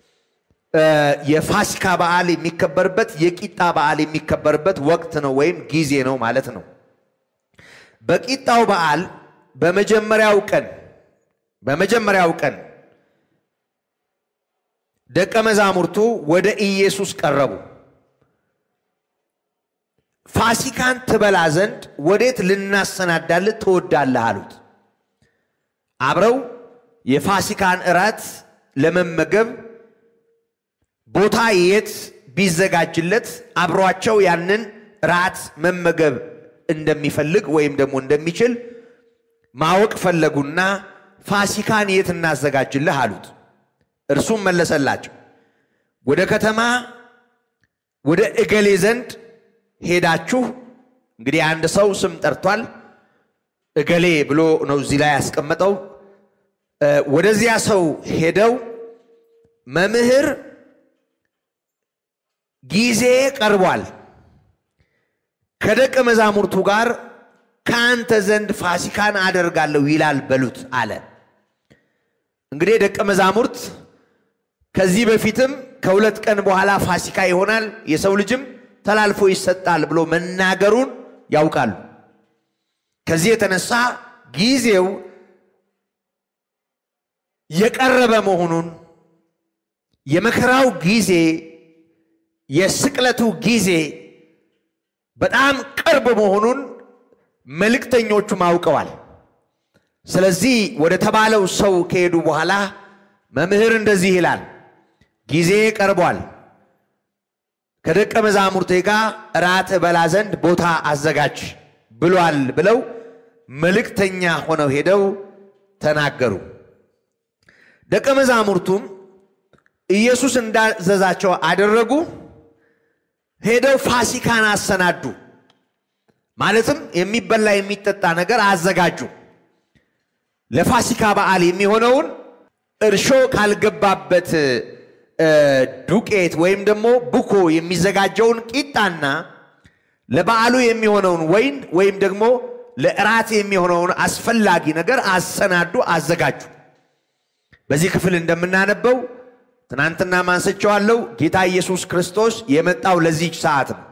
የፋሲካ በዓል የሚከበርበት የቂጣ በዓል የሚከበርበት ወቅት ነው ወይም ጊዜ ነው ማለት ነው። በቂጣው በዓል በመጀመሪያው ቀን በመጀመሪያው ቀን ደቀ መዛሙርቱ ወደ ኢየሱስ ቀረቡ። ፋሲካን ትበላ ዘንድ ወዴት ልናሰናዳልህ ትወዳለህ? አሉት። አብረው የፋሲካን እራት ለመመገብ ቦታ የት ቢዘጋጅለት አብሯቸው ያንን ራት መመገብ እንደሚፈልግ ወይም ደግሞ እንደሚችል ማወቅ ፈለጉና ፋሲካን የት እናዘጋጅልህ አሉት። እርሱም መለሰላቸው፣ ወደ ከተማ ወደ እገሌ ዘንድ ሄዳችሁ እንግዲህ አንድ ሰው ስም ጠርቷል። እገሌ ብሎ ነው እዚህ ላይ ያስቀመጠው። ወደዚያ ሰው ሄደው መምህር ጊዜ ቀርቧል፣ ከደቀ መዛሙርቱ ጋር ከአንተ ዘንድ ፋሲካን አደርጋለሁ ይላል በሉት አለ። እንግዲህ ደቀ መዛሙርት ከዚህ በፊትም ከሁለት ቀን በኋላ ፋሲካ ይሆናል የሰው ልጅም ተላልፎ ይሰጣል ብሎ መናገሩን ያውቃሉ። ከዚህ የተነሳ ጊዜው የቀረበ መሆኑን የመከራው ጊዜ የስቅለቱ ጊዜ በጣም ቅርብ መሆኑን መልእክተኞቹም አውቀዋል። ስለዚህ ወደ ተባለው ሰው ከሄዱ በኋላ መምህር እንደዚህ ይላል፣ ጊዜ ቀርቧል፣ ከደቀ መዛሙርቴ ጋር እራት እበላ ዘንድ ቦታ አዘጋጅ ብሏል ብለው መልእክተኛ ሆነው ሄደው ተናገሩ። ደቀ መዛሙርቱም ኢየሱስ እንዳዘዛቸው አደረጉ። ሄደው ፋሲካን አሰናዱ። ማለትም የሚበላ የሚጠጣ ነገር አዘጋጁ። ለፋሲካ በዓል የሚሆነውን እርሾ ካልገባበት ዱቄት ወይም ደግሞ ቡኮ የሚዘጋጀውን ቂጣና ለበዓሉ የሚሆነውን ወይን ወይም ደግሞ ለእራት የሚሆነውን አስፈላጊ ነገር አሰናዱ፣ አዘጋጁ። በዚህ ክፍል እንደምናነበው ትናንትና ማንስቸዋለሁ። ጌታ ኢየሱስ ክርስቶስ የመጣው ለዚች ሰዓት ነው።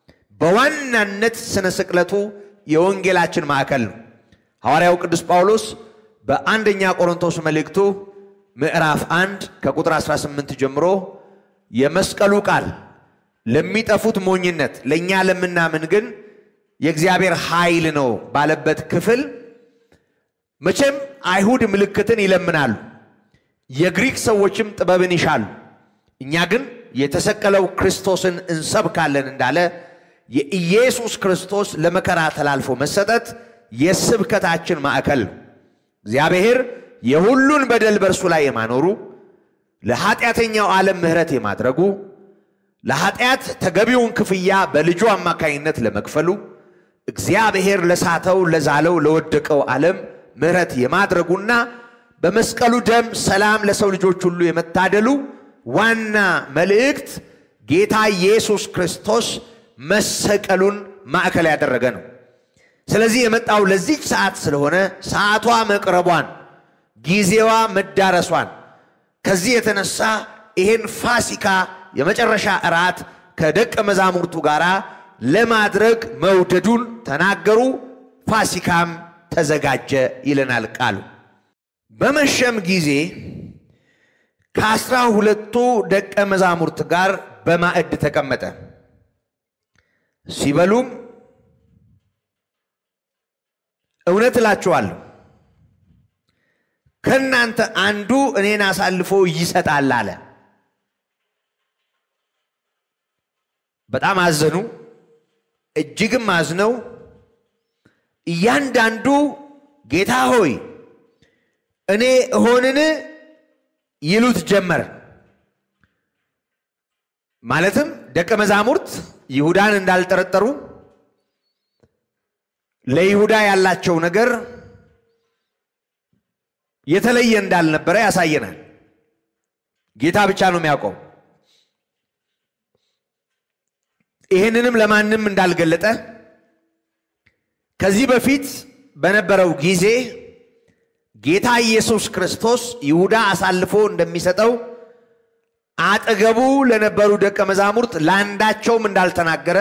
በዋናነት ስነ ስቅለቱ የወንጌላችን ማዕከል ነው። ሐዋርያው ቅዱስ ጳውሎስ በአንደኛ ቆሮንቶስ መልእክቱ ምዕራፍ አንድ ከቁጥር 18 ጀምሮ የመስቀሉ ቃል ለሚጠፉት ሞኝነት፣ ለእኛ ለምናምን ግን የእግዚአብሔር ኃይል ነው ባለበት ክፍል መቼም አይሁድ ምልክትን ይለምናሉ፣ የግሪክ ሰዎችም ጥበብን ይሻሉ፣ እኛ ግን የተሰቀለው ክርስቶስን እንሰብካለን እንዳለ የኢየሱስ ክርስቶስ ለመከራ ተላልፎ መሰጠት የስብከታችን ማዕከል ነው። እግዚአብሔር የሁሉን በደል በእርሱ ላይ የማኖሩ ለኃጢአተኛው ዓለም ምሕረት የማድረጉ ለኃጢአት ተገቢውን ክፍያ በልጁ አማካኝነት ለመክፈሉ እግዚአብሔር ለሳተው ለዛለው ለወደቀው ዓለም ምሕረት የማድረጉና በመስቀሉ ደም ሰላም ለሰው ልጆች ሁሉ የመታደሉ ዋና መልእክት ጌታ ኢየሱስ ክርስቶስ መሰቀሉን ማዕከል ያደረገ ነው። ስለዚህ የመጣው ለዚች ሰዓት ስለሆነ ሰዓቷ መቅረቧን፣ ጊዜዋ መዳረሷን ከዚህ የተነሳ ይሄን ፋሲካ የመጨረሻ እራት ከደቀ መዛሙርቱ ጋር ለማድረግ መውደዱን ተናገሩ። ፋሲካም ተዘጋጀ ይለናል ቃሉ። በመሸም ጊዜ ከአስራ ሁለቱ ደቀ መዛሙርት ጋር በማዕድ ተቀመጠ። ሲበሉም እውነት እላችኋለሁ ከእናንተ አንዱ እኔን አሳልፎ ይሰጣል አለ። በጣም አዘኑ። እጅግም አዝነው እያንዳንዱ ጌታ ሆይ እኔ እሆንን ይሉት ጀመር። ማለትም ደቀ መዛሙርት ይሁዳን እንዳልጠረጠሩ ለይሁዳ ያላቸው ነገር የተለየ እንዳልነበረ ያሳየናል። ጌታ ብቻ ነው የሚያውቀው። ይህንንም ለማንም እንዳልገለጠ ከዚህ በፊት በነበረው ጊዜ ጌታ ኢየሱስ ክርስቶስ ይሁዳ አሳልፎ እንደሚሰጠው አጠገቡ ለነበሩ ደቀ መዛሙርት ለአንዳቸውም እንዳልተናገረ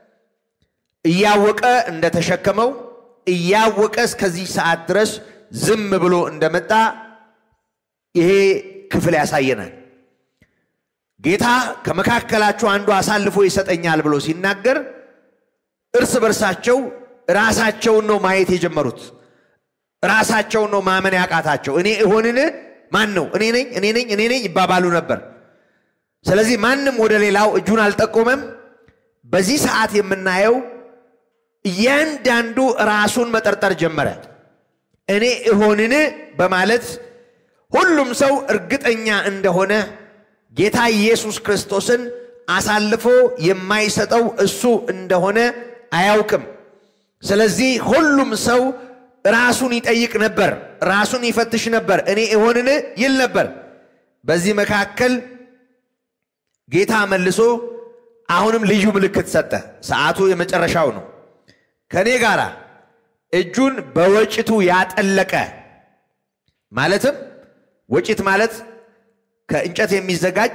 እያወቀ እንደተሸከመው እያወቀ እስከዚህ ሰዓት ድረስ ዝም ብሎ እንደመጣ ይሄ ክፍል ያሳየናል። ጌታ ከመካከላችሁ አንዱ አሳልፎ ይሰጠኛል ብሎ ሲናገር እርስ በርሳቸው ራሳቸውን ነው ማየት የጀመሩት። ራሳቸውን ነው ማመን ያቃታቸው። እኔ እሆንን? ማን ነው? እኔ ነኝ፣ እኔ ነኝ፣ እኔ ነኝ ይባባሉ ነበር። ስለዚህ ማንም ወደ ሌላው እጁን አልጠቆመም። በዚህ ሰዓት የምናየው እያንዳንዱ ራሱን መጠርጠር ጀመረ። እኔ እሆንን በማለት ሁሉም ሰው እርግጠኛ እንደሆነ ጌታ ኢየሱስ ክርስቶስን አሳልፎ የማይሰጠው እሱ እንደሆነ አያውቅም። ስለዚህ ሁሉም ሰው ራሱን ይጠይቅ ነበር፣ ራሱን ይፈትሽ ነበር። እኔ እሆንን ይል ነበር። በዚህ መካከል ጌታ መልሶ አሁንም ልዩ ምልክት ሰጠ። ሰዓቱ የመጨረሻው ነው። ከእኔ ጋር እጁን በወጭቱ ያጠለቀ ማለትም ወጭት ማለት ከእንጨት የሚዘጋጅ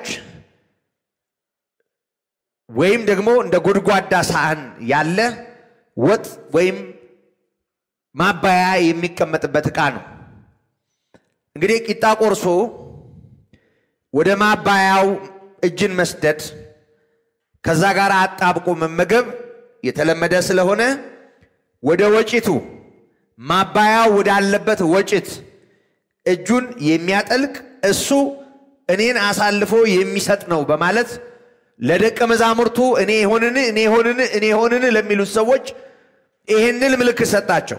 ወይም ደግሞ እንደ ጎድጓዳ ሳህን ያለ ወጥ ወይም ማባያ የሚቀመጥበት ዕቃ ነው። እንግዲህ ቂጣ ቆርሶ ወደ ማባያው እጅን መስደድ ከዛ ጋር አጣብቆ መመገብ የተለመደ ስለሆነ ወደ ወጭቱ ማባያው ወዳለበት ወጭት እጁን የሚያጠልቅ እሱ እኔን አሳልፎ የሚሰጥ ነው በማለት ለደቀ መዛሙርቱ እኔ ሆንን እኔ ሆንን እኔ ሆንን ለሚሉት ሰዎች ይህንን ምልክት ሰጣቸው።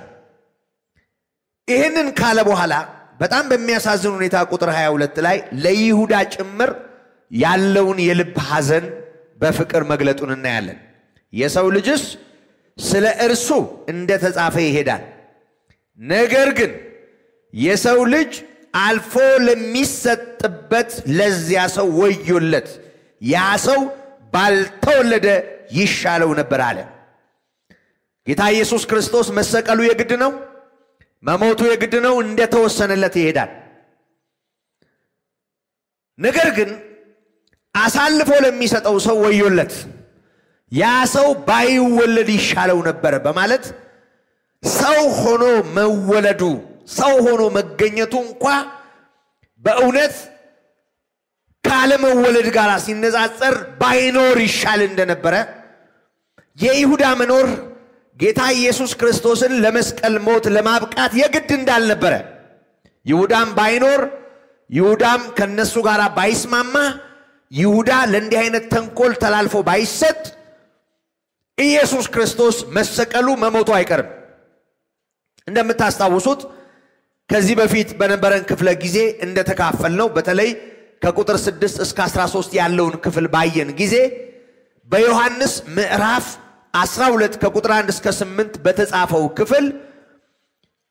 ይህንን ካለ በኋላ በጣም በሚያሳዝን ሁኔታ ቁጥር 22 ላይ ለይሁዳ ጭምር ያለውን የልብ ሐዘን በፍቅር መግለጡን እናያለን። የሰው ልጅስ ስለ እርሱ እንደተጻፈ ይሄዳል። ነገር ግን የሰው ልጅ አልፎ ለሚሰጥበት ለዚያ ሰው ወዮለት፣ ያ ሰው ባልተወለደ ይሻለው ነበር አለ። ጌታ ኢየሱስ ክርስቶስ መሰቀሉ የግድ ነው። መሞቱ የግድ ነው። እንደተወሰነለት ይሄዳል። ነገር ግን አሳልፎ ለሚሰጠው ሰው ወዮለት፣ ያ ሰው ባይወለድ ይሻለው ነበር በማለት ሰው ሆኖ መወለዱ ሰው ሆኖ መገኘቱ እንኳ በእውነት ካለመወለድ ጋር ሲነጻጸር ባይኖር ይሻል እንደነበረ የይሁዳ መኖር ጌታ ኢየሱስ ክርስቶስን ለመስቀል ሞት ለማብቃት የግድ እንዳልነበረ ይሁዳም ባይኖር ይሁዳም ከነሱ ጋር ባይስማማ ይሁዳ ለእንዲህ አይነት ተንኮል ተላልፎ ባይሰጥ ኢየሱስ ክርስቶስ መሰቀሉ መሞቱ አይቀርም። እንደምታስታውሱት ከዚህ በፊት በነበረን ክፍለ ጊዜ እንደተካፈልነው በተለይ ከቁጥር 6 እስከ 13 ያለውን ክፍል ባየን ጊዜ በዮሐንስ ምዕራፍ 12 ከቁጥር 1 እስከ 8 በተጻፈው ክፍል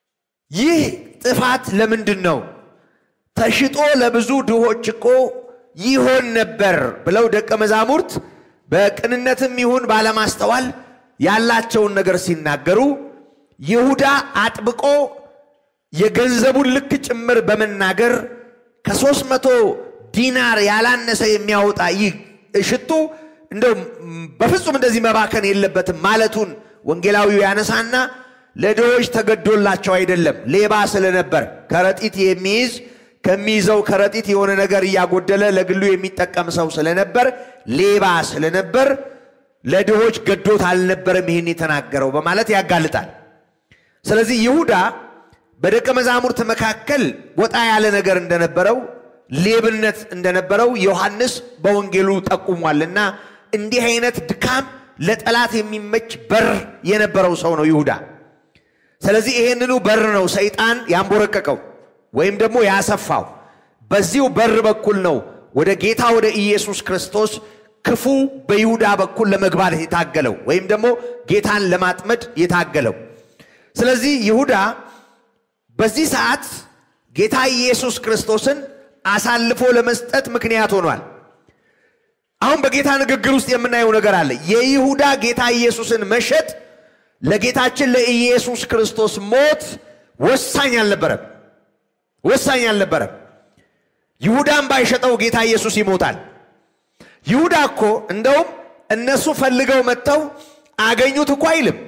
ይህ ጥፋት ለምንድን ነው? ተሽጦ ለብዙ ድሆች እኮ ይሆን ነበር ብለው ደቀ መዛሙርት በቅንነትም ይሁን ባለማስተዋል ያላቸውን ነገር ሲናገሩ ይሁዳ አጥብቆ የገንዘቡን ልክ ጭምር በመናገር ከሦስት መቶ ዲናር ያላነሰ የሚያወጣ ይህ ሽቱ እንደው በፍጹም እንደዚህ መባከን የለበትም ማለቱን ወንጌላዊው ያነሳና ለድሆች ተገዶላቸው አይደለም፣ ሌባ ስለነበር ከረጢት የሚይዝ ከሚይዘው ከረጢት የሆነ ነገር እያጎደለ ለግሉ የሚጠቀም ሰው ስለነበር ሌባ ስለነበር ለድሆች ገዶት አልነበረም ይህን የተናገረው በማለት ያጋልጣል። ስለዚህ ይሁዳ በደቀ መዛሙርት መካከል ወጣ ያለ ነገር እንደነበረው ሌብነት እንደነበረው ዮሐንስ በወንጌሉ ጠቁሟልና እንዲህ አይነት ድካም ለጠላት የሚመች በር የነበረው ሰው ነው ይሁዳ። ስለዚህ ይሄንኑ በር ነው ሰይጣን ያንቦረቀቀው ወይም ደግሞ ያሰፋው። በዚሁ በር በኩል ነው ወደ ጌታ ወደ ኢየሱስ ክርስቶስ ክፉ በይሁዳ በኩል ለመግባት የታገለው ወይም ደግሞ ጌታን ለማጥመድ የታገለው። ስለዚህ ይሁዳ በዚህ ሰዓት ጌታ ኢየሱስ ክርስቶስን አሳልፎ ለመስጠት ምክንያት ሆኗል። አሁን በጌታ ንግግር ውስጥ የምናየው ነገር አለ። የይሁዳ ጌታ ኢየሱስን መሸጥ ለጌታችን ለኢየሱስ ክርስቶስ ሞት ወሳኝ አልነበረም፣ ወሳኝ አልነበረም። ይሁዳን ባይሸጠው ጌታ ኢየሱስ ይሞታል። ይሁዳ እኮ እንደውም እነሱ ፈልገው መጥተው አገኙት እኮ አይልም።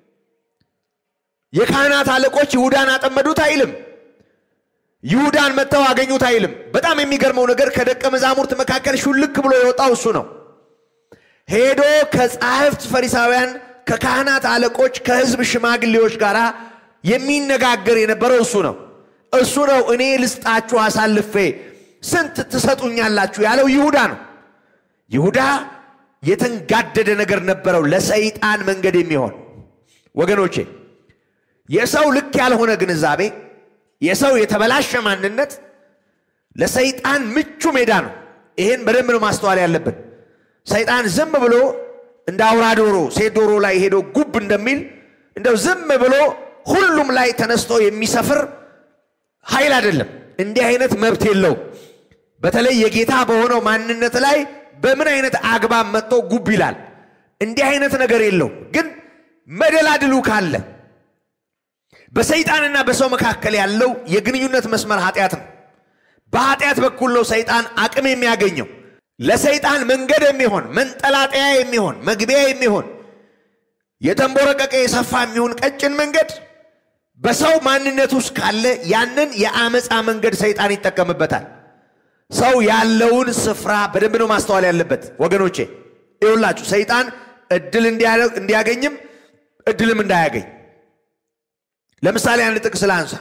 የካህናት አለቆች ይሁዳን አጠመዱት አይልም። ይሁዳን መጥተው አገኙት አይልም። በጣም የሚገርመው ነገር ከደቀ መዛሙርት መካከል ሹልክ ብሎ የወጣው እሱ ነው። ሄዶ ከጻሕፍት ፈሪሳውያን፣ ከካህናት አለቆች፣ ከሕዝብ ሽማግሌዎች ጋር የሚነጋገር የነበረው እሱ ነው። እሱ ነው እኔ ልስጣችሁ አሳልፌ ስንት ትሰጡኛላችሁ ያለው ይሁዳ ነው። ይሁዳ የተንጋደደ ነገር ነበረው፣ ለሰይጣን መንገድ የሚሆን ወገኖቼ የሰው ልክ ያልሆነ ግንዛቤ የሰው የተበላሸ ማንነት ለሰይጣን ምቹ ሜዳ ነው። ይህን በደንብ ነው ማስተዋል ያለብን። ሰይጣን ዝም ብሎ እንደ አውራ ዶሮ ሴት ዶሮ ላይ ሄዶ ጉብ እንደሚል እንደው ዝም ብሎ ሁሉም ላይ ተነስቶ የሚሰፍር ኃይል አይደለም። እንዲህ አይነት መብት የለውም። በተለይ የጌታ በሆነው ማንነት ላይ በምን አይነት አግባብ መጥቶ ጉብ ይላል? እንዲህ አይነት ነገር የለውም። ግን መደላድሉ ካለ በሰይጣንና በሰው መካከል ያለው የግንኙነት መስመር ኃጢአት ነው። በኃጢአት በኩል ነው ሰይጣን አቅም የሚያገኘው። ለሰይጣን መንገድ የሚሆን መንጠላጠያ የሚሆን መግቢያ የሚሆን የተንቦረቀቀ የሰፋ የሚሆን ቀጭን መንገድ በሰው ማንነት ውስጥ ካለ ያንን የአመፃ መንገድ ሰይጣን ይጠቀምበታል። ሰው ያለውን ስፍራ በደንብ ነው ማስተዋል ያለበት ወገኖቼ። ይሁላችሁ ሰይጣን እድል እንዲያገኝም እድልም እንዳያገኝ ለምሳሌ አንድ ጥቅስ ላንሳ።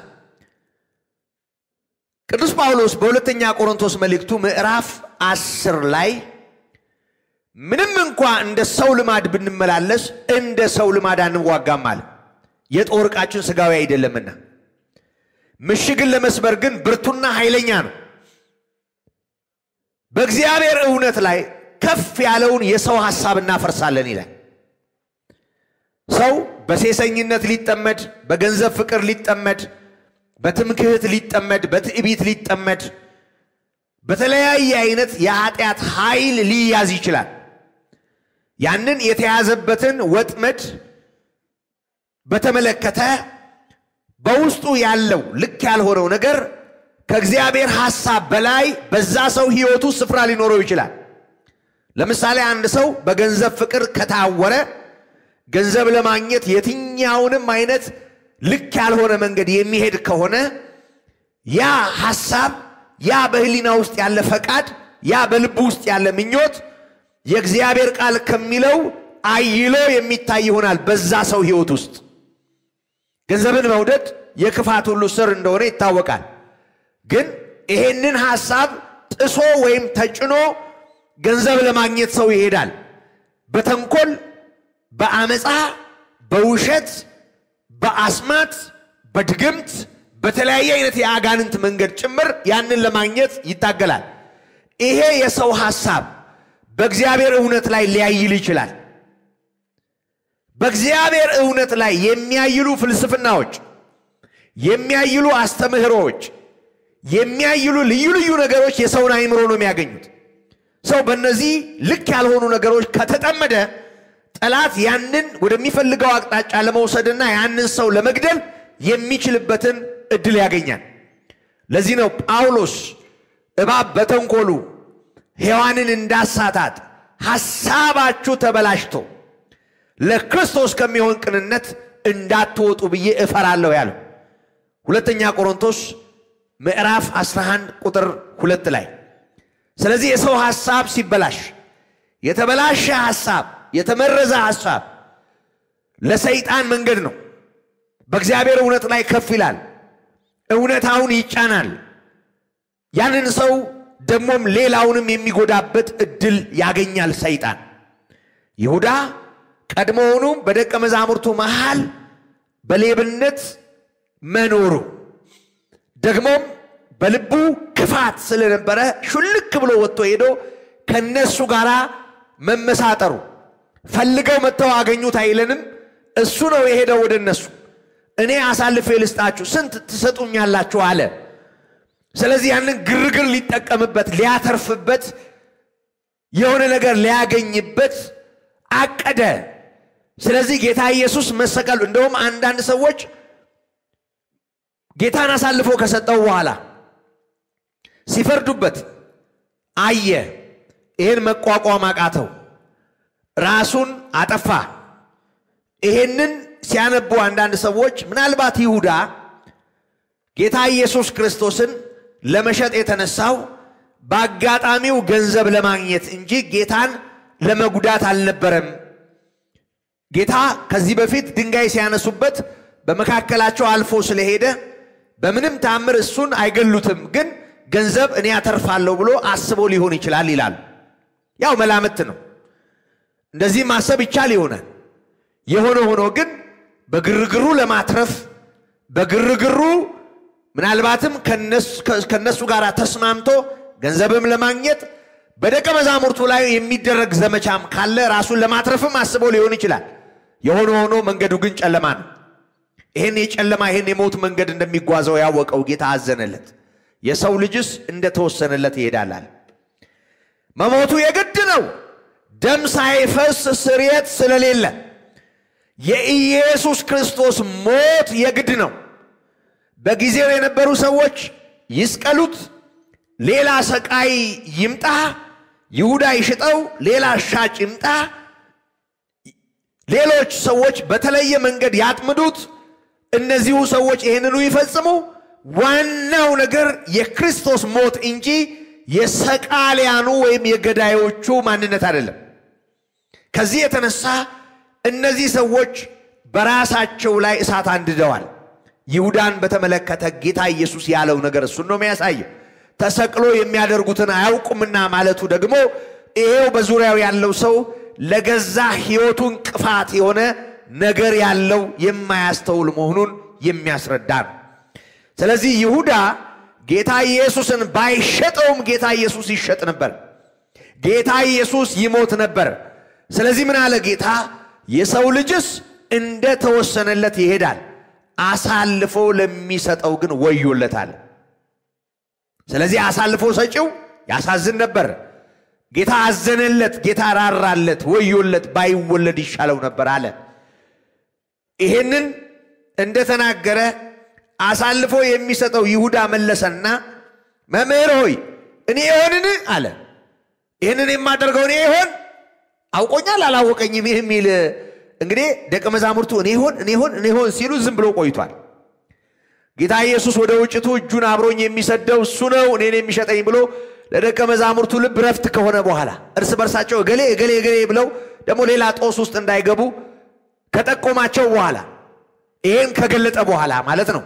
ቅዱስ ጳውሎስ በሁለተኛ ቆሮንቶስ መልእክቱ ምዕራፍ አስር ላይ ምንም እንኳ እንደ ሰው ልማድ ብንመላለስ እንደ ሰው ልማድ አንዋጋም አለ። የጦር ዕቃችን ሥጋዊ አይደለምና ምሽግን ለመስበር ግን ብርቱና ኃይለኛ ነው። በእግዚአብሔር እውነት ላይ ከፍ ያለውን የሰው ሐሳብ እናፈርሳለን ይላል። ሰው በሴሰኝነት ሊጠመድ፣ በገንዘብ ፍቅር ሊጠመድ፣ በትምክህት ሊጠመድ፣ በትዕቢት ሊጠመድ፣ በተለያየ አይነት የኃጢአት ኃይል ሊያዝ ይችላል። ያንን የተያዘበትን ወጥመድ በተመለከተ በውስጡ ያለው ልክ ያልሆነው ነገር ከእግዚአብሔር ሐሳብ በላይ በዛ ሰው ሕይወቱ ስፍራ ሊኖረው ይችላል። ለምሳሌ አንድ ሰው በገንዘብ ፍቅር ከታወረ ገንዘብ ለማግኘት የትኛውንም አይነት ልክ ያልሆነ መንገድ የሚሄድ ከሆነ ያ ሐሳብ፣ ያ በህሊና ውስጥ ያለ ፈቃድ፣ ያ በልቡ ውስጥ ያለ ምኞት የእግዚአብሔር ቃል ከሚለው አይሎ የሚታይ ይሆናል። በዛ ሰው ሕይወት ውስጥ ገንዘብን መውደድ የክፋት ሁሉ ስር እንደሆነ ይታወቃል። ግን ይሄንን ሐሳብ ጥሶ ወይም ተጭኖ ገንዘብ ለማግኘት ሰው ይሄዳል። በተንኮል በአመፃ በውሸት በአስማት በድግምት በተለያየ አይነት የአጋንንት መንገድ ጭምር ያንን ለማግኘት ይታገላል። ይሄ የሰው ሐሳብ በእግዚአብሔር እውነት ላይ ሊያይል ይችላል። በእግዚአብሔር እውነት ላይ የሚያይሉ ፍልስፍናዎች፣ የሚያይሉ አስተምህሮዎች፣ የሚያይሉ ልዩ ልዩ ነገሮች የሰውን አይምሮ ነው የሚያገኙት። ሰው በእነዚህ ልክ ያልሆኑ ነገሮች ከተጠመደ ጠላት ያንን ወደሚፈልገው አቅጣጫ ለመውሰድና ያንን ሰው ለመግደል የሚችልበትን እድል ያገኛል። ለዚህ ነው ጳውሎስ እባብ በተንኮሉ ሔዋንን እንዳሳታት ሐሳባችሁ ተበላሽቶ ለክርስቶስ ከሚሆን ቅንነት እንዳትወጡ ብዬ እፈራለሁ ያለው ሁለተኛ ቆሮንቶስ ምዕራፍ 11 ቁጥር ሁለት ላይ ስለዚህ የሰው ሐሳብ ሲበላሽ የተበላሸ ሐሳብ የተመረዘ ሐሳብ ለሰይጣን መንገድ ነው። በእግዚአብሔር እውነት ላይ ከፍ ይላል። እውነታውን ይጫናል። ያንን ሰው ደግሞም ሌላውንም የሚጎዳበት እድል ያገኛል ሰይጣን። ይሁዳ ቀድሞውኑም በደቀ መዛሙርቱ መሃል በሌብነት መኖሩ ደግሞም በልቡ ክፋት ስለነበረ ሹልክ ብሎ ወጥቶ ሄዶ ከነሱ ጋር መመሳጠሩ ፈልገው መጥተው አገኙት አይለንም። እሱ ነው የሄደው ወደ እነሱ። እኔ አሳልፌ ልስጣችሁ ስንት ትሰጡኛላችሁ አለ። ስለዚህ ያንን ግርግር ሊጠቀምበት ሊያተርፍበት የሆነ ነገር ሊያገኝበት አቀደ። ስለዚህ ጌታ ኢየሱስ መሰቀሉ እንደውም አንዳንድ ሰዎች ጌታን አሳልፎ ከሰጠው በኋላ ሲፈርዱበት አየ። ይህን መቋቋም አቃተው፣ ራሱን አጠፋ። ይሄንን ሲያነቡ አንዳንድ ሰዎች ምናልባት ይሁዳ ጌታ ኢየሱስ ክርስቶስን ለመሸጥ የተነሳው በአጋጣሚው ገንዘብ ለማግኘት እንጂ ጌታን ለመጉዳት አልነበረም። ጌታ ከዚህ በፊት ድንጋይ ሲያነሱበት በመካከላቸው አልፎ ስለሄደ በምንም ታምር እሱን አይገሉትም፣ ግን ገንዘብ እኔ ያተርፋለሁ ብሎ አስቦ ሊሆን ይችላል ይላሉ። ያው መላምት ነው። እንደዚህ ማሰብ ይቻል ይሆናል። የሆነ ሆኖ ግን በግርግሩ ለማትረፍ በግርግሩ ምናልባትም ከነሱ ጋር ተስማምቶ ገንዘብም ለማግኘት በደቀ መዛሙርቱ ላይ የሚደረግ ዘመቻም ካለ ራሱን ለማትረፍም አስቦ ሊሆን ይችላል። የሆነ ሆኖ መንገዱ ግን ጨለማ ነው። ይህን የጨለማ ይህን የሞት መንገድ እንደሚጓዘው ያወቀው ጌታ አዘነለት። የሰው ልጅስ እንደተወሰነለት ይሄዳላል። መሞቱ የግድ ነው። ደም ሳይፈስ ስርየት ስለሌለ የኢየሱስ ክርስቶስ ሞት የግድ ነው። በጊዜው የነበሩ ሰዎች ይስቀሉት፣ ሌላ ሰቃይ ይምጣ፣ ይሁዳ ይሽጠው፣ ሌላ ሻጭ ይምጣ፣ ሌሎች ሰዎች በተለየ መንገድ ያጥምዱት፣ እነዚሁ ሰዎች ይህንኑ ይፈጽሙ። ዋናው ነገር የክርስቶስ ሞት እንጂ የሰቃሊያኑ ወይም የገዳዮቹ ማንነት አይደለም። ከዚህ የተነሳ እነዚህ ሰዎች በራሳቸው ላይ እሳት አንድደዋል። ይሁዳን በተመለከተ ጌታ ኢየሱስ ያለው ነገር እሱን ነው የሚያሳየው። ተሰቅሎ የሚያደርጉትን አያውቁምና ማለቱ ደግሞ ይሄው በዙሪያው ያለው ሰው ለገዛ ሕይወቱ እንቅፋት የሆነ ነገር ያለው የማያስተውል መሆኑን የሚያስረዳ ነው። ስለዚህ ይሁዳ ጌታ ኢየሱስን ባይሸጠውም ጌታ ኢየሱስ ይሸጥ ነበር። ጌታ ኢየሱስ ይሞት ነበር። ስለዚህ ምን አለ ጌታ? የሰው ልጅስ እንደ ተወሰነለት ይሄዳል፣ አሳልፎ ለሚሰጠው ግን ወዮለታል። ስለዚህ አሳልፎ ሰጪው ያሳዝን ነበር። ጌታ አዘነለት፣ ጌታ ራራለት፣ ወዮለት፣ ባይወለድ ይሻለው ነበር አለ። ይሄንን እንደተናገረ አሳልፎ የሚሰጠው ይሁዳ መለሰና መምህር ሆይ እኔ ይሆንን አለ። ይህንን የማደርገው እኔ ይሆን አውቆኛል አላወቀኝም ይህ የሚል እንግዲህ ደቀ መዛሙርቱ እኔ ይሆን እኔ ይሆን እኔ ይሆን ሲሉ ዝም ብሎ ቆይቷል። ጌታ ኢየሱስ ወደ ውጭቱ እጁን አብሮኝ የሚሰደው እሱ ነው እኔን የሚሸጠኝ ብሎ ለደቀ መዛሙርቱ ልብ ረፍት ከሆነ በኋላ እርስ በርሳቸው እገሌ እገሌ እገሌ ብለው ደግሞ ሌላ ጦስ ውስጥ እንዳይገቡ ከጠቆማቸው በኋላ ይሄን ከገለጠ በኋላ ማለት ነው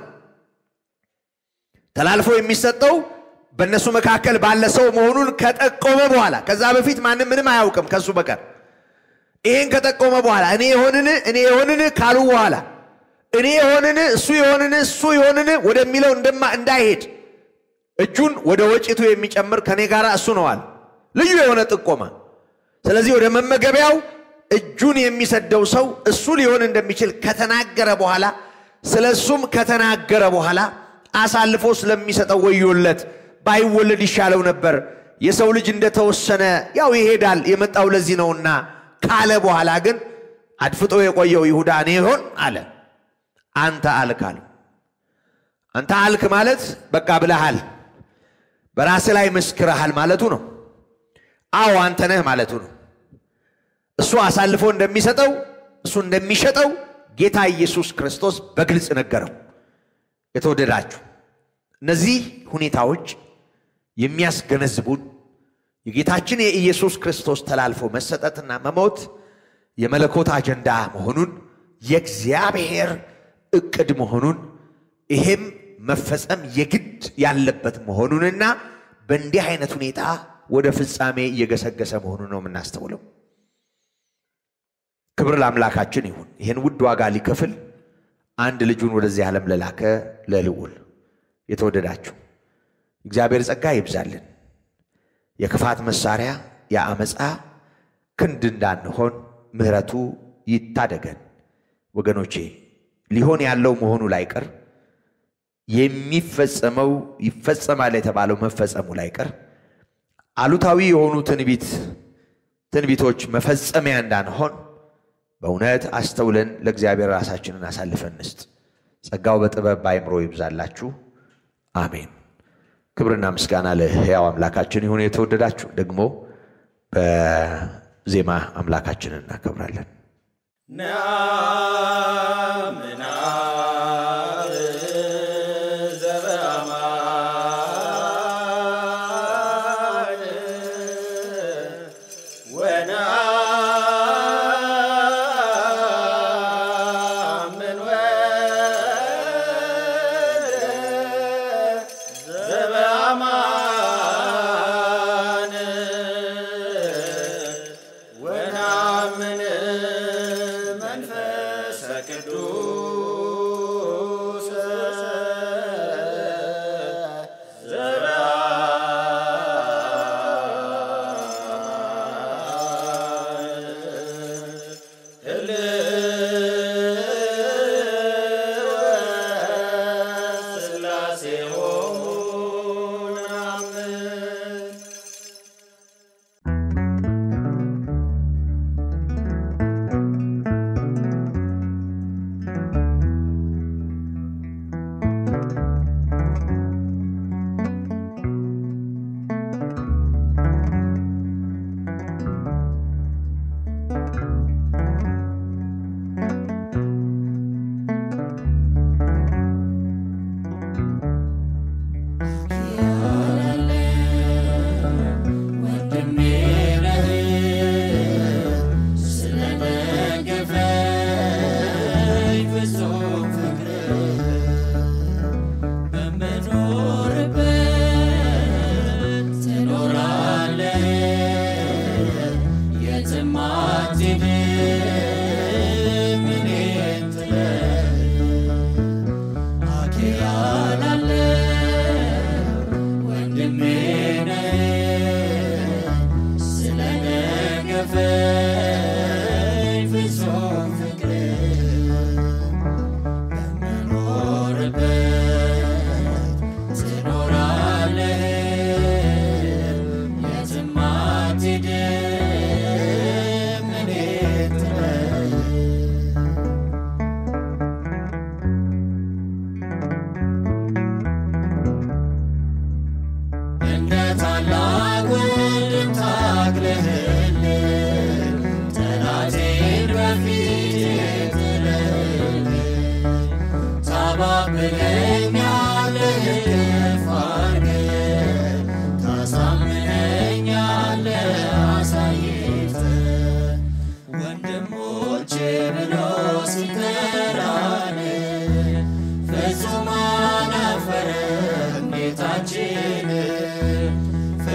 ተላልፎ የሚሰጠው በእነሱ መካከል ባለ ሰው መሆኑን ከጠቆመ በኋላ ከዛ በፊት ማንም ምንም አያውቅም ከሱ በቀር ይህን ከጠቆመ በኋላ እኔ የሆንን እኔ የሆንን ካሉ በኋላ እኔ የሆንን እሱ የሆንን እሱ የሆንን ወደሚለው እንደማ እንዳይሄድ እጁን ወደ ወጭቱ የሚጨምር ከኔ ጋር እሱ ነዋል። ልዩ የሆነ ጥቆማ። ስለዚህ ወደ መመገቢያው እጁን የሚሰደው ሰው እሱ ሊሆን እንደሚችል ከተናገረ በኋላ ስለ እሱም ከተናገረ በኋላ አሳልፎ ስለሚሰጠው ወዮለት ባይወለድ ይሻለው ነበር የሰው ልጅ እንደተወሰነ ያው ይሄዳል የመጣው ለዚህ ነውና ካለ በኋላ ግን አድፍጦ የቆየው ይሁዳ እኔ ይሆን አለ። አንተ አልክ አለው። አንተ አልክ ማለት በቃ ብለሃል፣ በራስህ ላይ መስክረሃል ማለቱ ነው። አዎ አንተ ነህ ማለቱ ነው። እሱ አሳልፎ እንደሚሰጠው እሱ እንደሚሸጠው ጌታ ኢየሱስ ክርስቶስ በግልጽ ነገረው። የተወደዳችሁ እነዚህ ሁኔታዎች የሚያስገነዝቡን የጌታችን የኢየሱስ ክርስቶስ ተላልፎ መሰጠትና መሞት የመለኮት አጀንዳ መሆኑን የእግዚአብሔር እቅድ መሆኑን ይሄም መፈጸም የግድ ያለበት መሆኑንና በእንዲህ አይነት ሁኔታ ወደ ፍጻሜ እየገሰገሰ መሆኑን ነው የምናስተውለው። ክብር ለአምላካችን ይሁን። ይህን ውድ ዋጋ ሊከፍል አንድ ልጁን ወደዚህ ዓለም ለላከ ለልዑል የተወደዳችሁ እግዚአብሔር ጸጋ ይብዛልን። የክፋት መሳሪያ የአመፃ ክንድ እንዳንሆን ምሕረቱ ይታደገን። ወገኖቼ ሊሆን ያለው መሆኑ ላይቀር የሚፈጸመው ይፈጸማል የተባለው መፈጸሙ ላይቀር አሉታዊ የሆኑ ትንቢት ትንቢቶች መፈጸሚያ እንዳንሆን በእውነት አስተውለን ለእግዚአብሔር ራሳችንን አሳልፈን እንስጥ። ጸጋው በጥበብ በአይምሮ ይብዛላችሁ። አሜን። ክብርና ምስጋና ለሕያው አምላካችን ይሁን። የተወደዳችሁ ደግሞ በዜማ አምላካችንን እናከብራለን። ፍጹም አላፈረም ጌታችን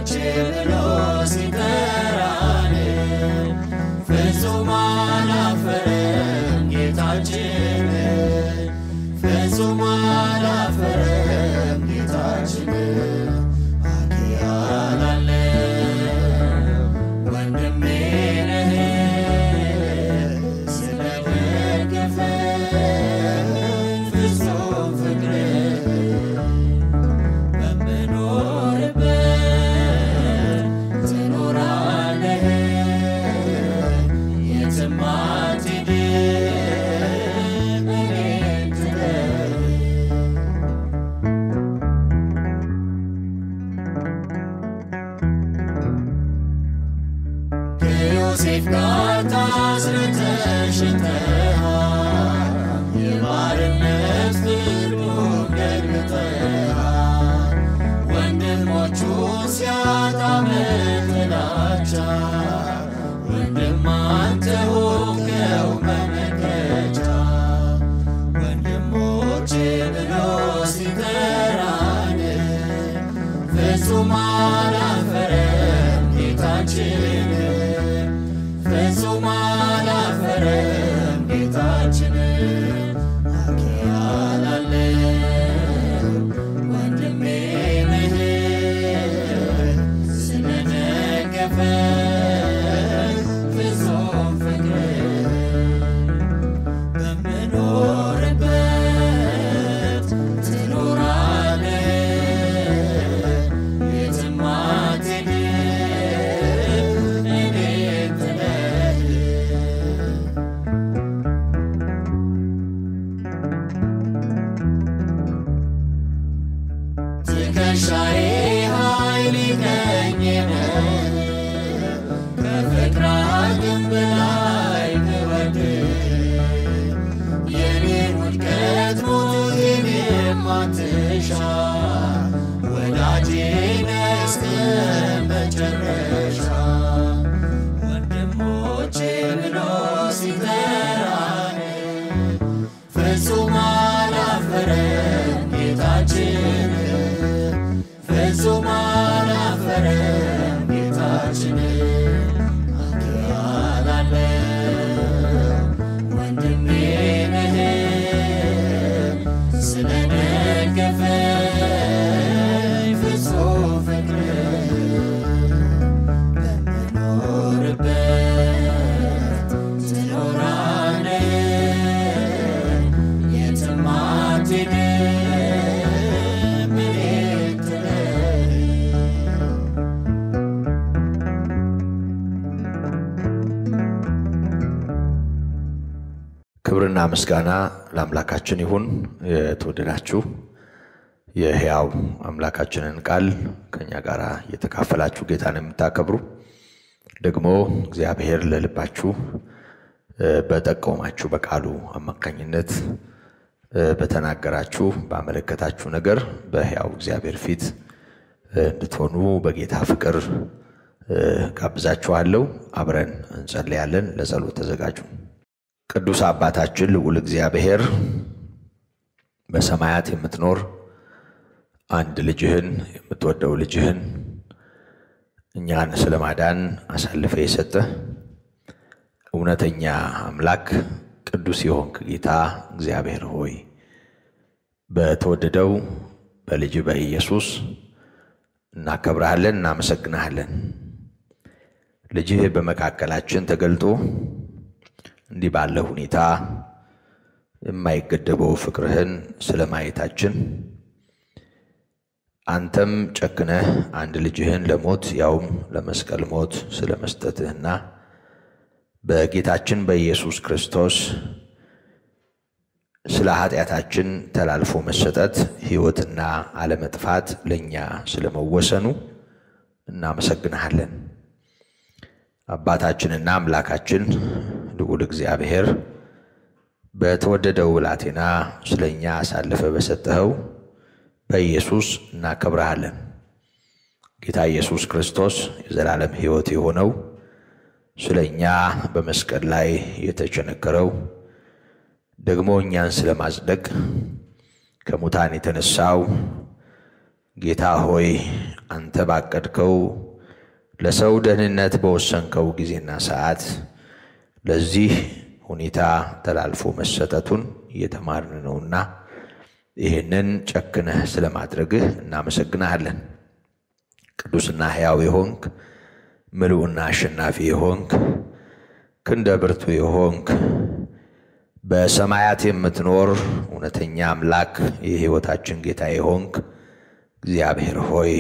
ወንድሞቼ ብሎ ሲጠራን ፍጹም አላፈረም ጌታችን ፍጹም አላፈረም ጌታችን አኪያላለ ወንድሜ ነህ ስለደገፈ ፍጹም ፍቅር በምኖርበት ትኖራለህ የትም አትሄድም እኔን ትተህ ከዮሴፍ ጋር ታስረህ ተሽጠሃል የባርነት ፍርዱን ገልብጠሃል ወንድሞቹን ሲያጣ በጥላቻ ወንድም አንተ ሆንከው መመከቻ ወንድሞቼ ብሎ ሲጠራን ፍጹም አላፈረም ጌታችን ፍጹም አላፈረም ጌታችን አኪያላለ ወንድሜ ነህ ስለደገፈ ፍጹም ፍቅር በምኖርበት ትኖራለህ የትም አትሄድም እኔን ጥለህ ትከሻዬ ኃይል ቀኝ ነህ ከፍቅር አቅም በላይ ብወድህ የኔን ውድቀት ሞቴን የማትሻ ወዳጄ ነህ እስከ መጨረሻ ወንድሞቼ ብሎ ሲጠራን ፍጹም አላፈረም ጌታችን ፍጹም አላፈረም ጌታችን አኪያላለ ወንድሜ ነህ ስለደገፈ ፍጹም ፍቅር በምኖርበት ትኖራለህ የትም አትሄድም እኔን ጥለህ ክብርና ምስጋና ለአምላካችን ይሁን። የተወደዳችሁ የሕያው አምላካችንን ቃል ከእኛ ጋር እየተካፈላችሁ ጌታን የምታከብሩ ደግሞ እግዚአብሔር ለልባችሁ እ፣ በጠቆማችሁ በቃሉ አማካኝነት እ፣ በተናገራችሁ ባመለከታችሁ ነገር በሕያው እግዚአብሔር ፊት እ፣ እንድትሆኑ በጌታ ፍቅር እ፣ ጋብዛችኋለሁ። አብረን እንጸልያለን። ለጸሎት ተዘጋጁ። ቅዱስ አባታችን ልዑል እግዚአብሔር በሰማያት የምትኖር አንድ ልጅህን የምትወደው ልጅህን እኛን ስለ ማዳን አሳልፈ የሰጠህ እውነተኛ አምላክ ቅዱስ የሆንክ ጌታ እግዚአብሔር ሆይ በተወደደው በልጅ በኢየሱስ እናከብረሃለን፣ እናመሰግናሃለን። ልጅህ በመካከላችን ተገልጦ እንዲህ ባለ ሁኔታ የማይገደበው ፍቅርህን ስለ ማየታችን አንተም ጨክነህ አንድ ልጅህን ለሞት ያውም ለመስቀል ሞት ስለ መስጠትህና በጌታችን በኢየሱስ ክርስቶስ ስለ ኃጢአታችን ተላልፎ መሰጠት ሕይወትና አለመጥፋት ለእኛ ስለመወሰኑ እናመሰግንሃለን። አባታችንና አምላካችን ልዑል እግዚአብሔር በተወደደው ብላቴና ስለ እኛ አሳልፈ በሰጠኸው በኢየሱስ እናከብረሃለን። ጌታ ኢየሱስ ክርስቶስ የዘላለም ሕይወት የሆነው ስለ እኛ በመስቀል ላይ የተቸነከረው ደግሞ እኛን ስለ ማጽደቅ ከሙታን የተነሳው ጌታ ሆይ አንተ ባቀድከው ለሰው ደህንነት በወሰንከው ጊዜና ሰዓት ለዚህ ሁኔታ ተላልፎ መሰጠቱን እየተማርን ነውና ይህንን ጨክነህ ስለማድረግህ እናመሰግናሃለን። ቅዱስና ሕያው የሆንክ ምሉዕና አሸናፊ የሆንክ ክንደ ብርቱ የሆንክ በሰማያት የምትኖር እውነተኛ አምላክ የሕይወታችን ጌታ የሆንክ እግዚአብሔር ሆይ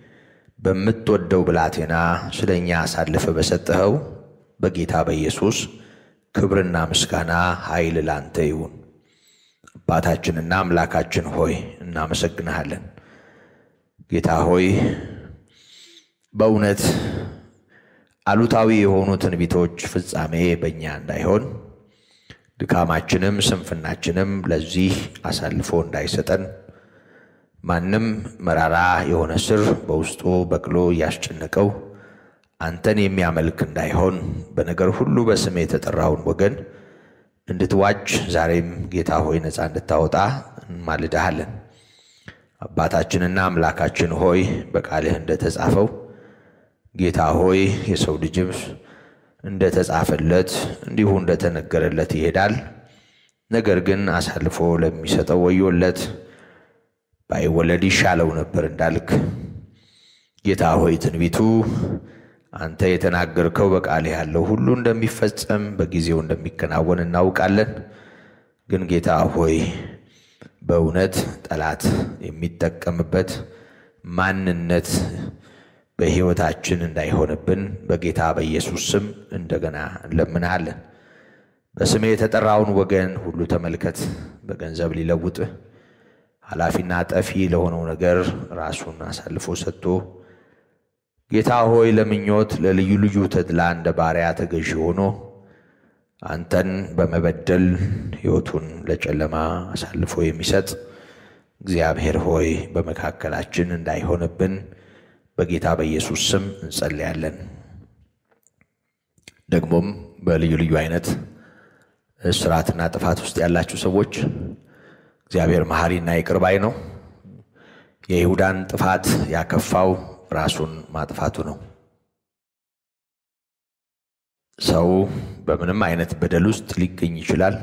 በምትወደው ብላቴና ስለ እኛ አሳልፈ በሰጠኸው በጌታ በኢየሱስ ክብርና ምስጋና ኃይል ላንተ ይሁን። አባታችንና አምላካችን ሆይ እናመሰግንሃለን። ጌታ ሆይ በእውነት አሉታዊ የሆኑ ትንቢቶች ፍጻሜ በእኛ እንዳይሆን ድካማችንም ስንፍናችንም ለዚህ አሳልፎ እንዳይሰጠን ማንም መራራ የሆነ ስር በውስጡ በቅሎ እያስጨነቀው አንተን የሚያመልክ እንዳይሆን በነገር ሁሉ በስም የተጠራውን ወገን እንድትዋጅ ዛሬም ጌታ ሆይ ነፃ እንድታወጣ እንማልድሃለን። አባታችንና አምላካችን ሆይ በቃልህ እንደተጻፈው ጌታ ሆይ የሰው ልጅም እንደተጻፈለት እንዲሁ እንደተነገረለት ይሄዳል። ነገር ግን አሳልፎ ለሚሰጠው ወዮለት፣ ባይወለድ ይሻለው ነበር እንዳልክ ጌታ ሆይ ትንቢቱ አንተ የተናገርከው በቃልህ ያለው ሁሉ እንደሚፈጸም በጊዜው እንደሚከናወን እናውቃለን። ግን ጌታ ሆይ በእውነት ጠላት የሚጠቀምበት ማንነት በሕይወታችን እንዳይሆንብን በጌታ በኢየሱስ ስም እንደገና እንለምንሃለን። በስሜ የተጠራውን ወገን ሁሉ ተመልከት። በገንዘብ ሊለውጥህ ኃላፊና ጠፊ ለሆነው ነገር ራሱን አሳልፎ ሰጥቶ ጌታ ሆይ ለምኞት ለልዩ ልዩ ተድላ እንደ ባሪያ ተገዢ ሆኖ አንተን በመበደል ሕይወቱን ለጨለማ አሳልፎ የሚሰጥ እግዚአብሔር ሆይ በመካከላችን እንዳይሆንብን በጌታ በኢየሱስ ስም እንጸልያለን። ደግሞም በልዩ ልዩ አይነት እስራትና ጥፋት ውስጥ ያላችሁ ሰዎች እግዚአብሔር መሐሪና ይቅር ባይ ነው። የይሁዳን ጥፋት ያከፋው ራሱን ማጥፋቱ ነው። ሰው በምንም አይነት በደል ውስጥ ሊገኝ ይችላል።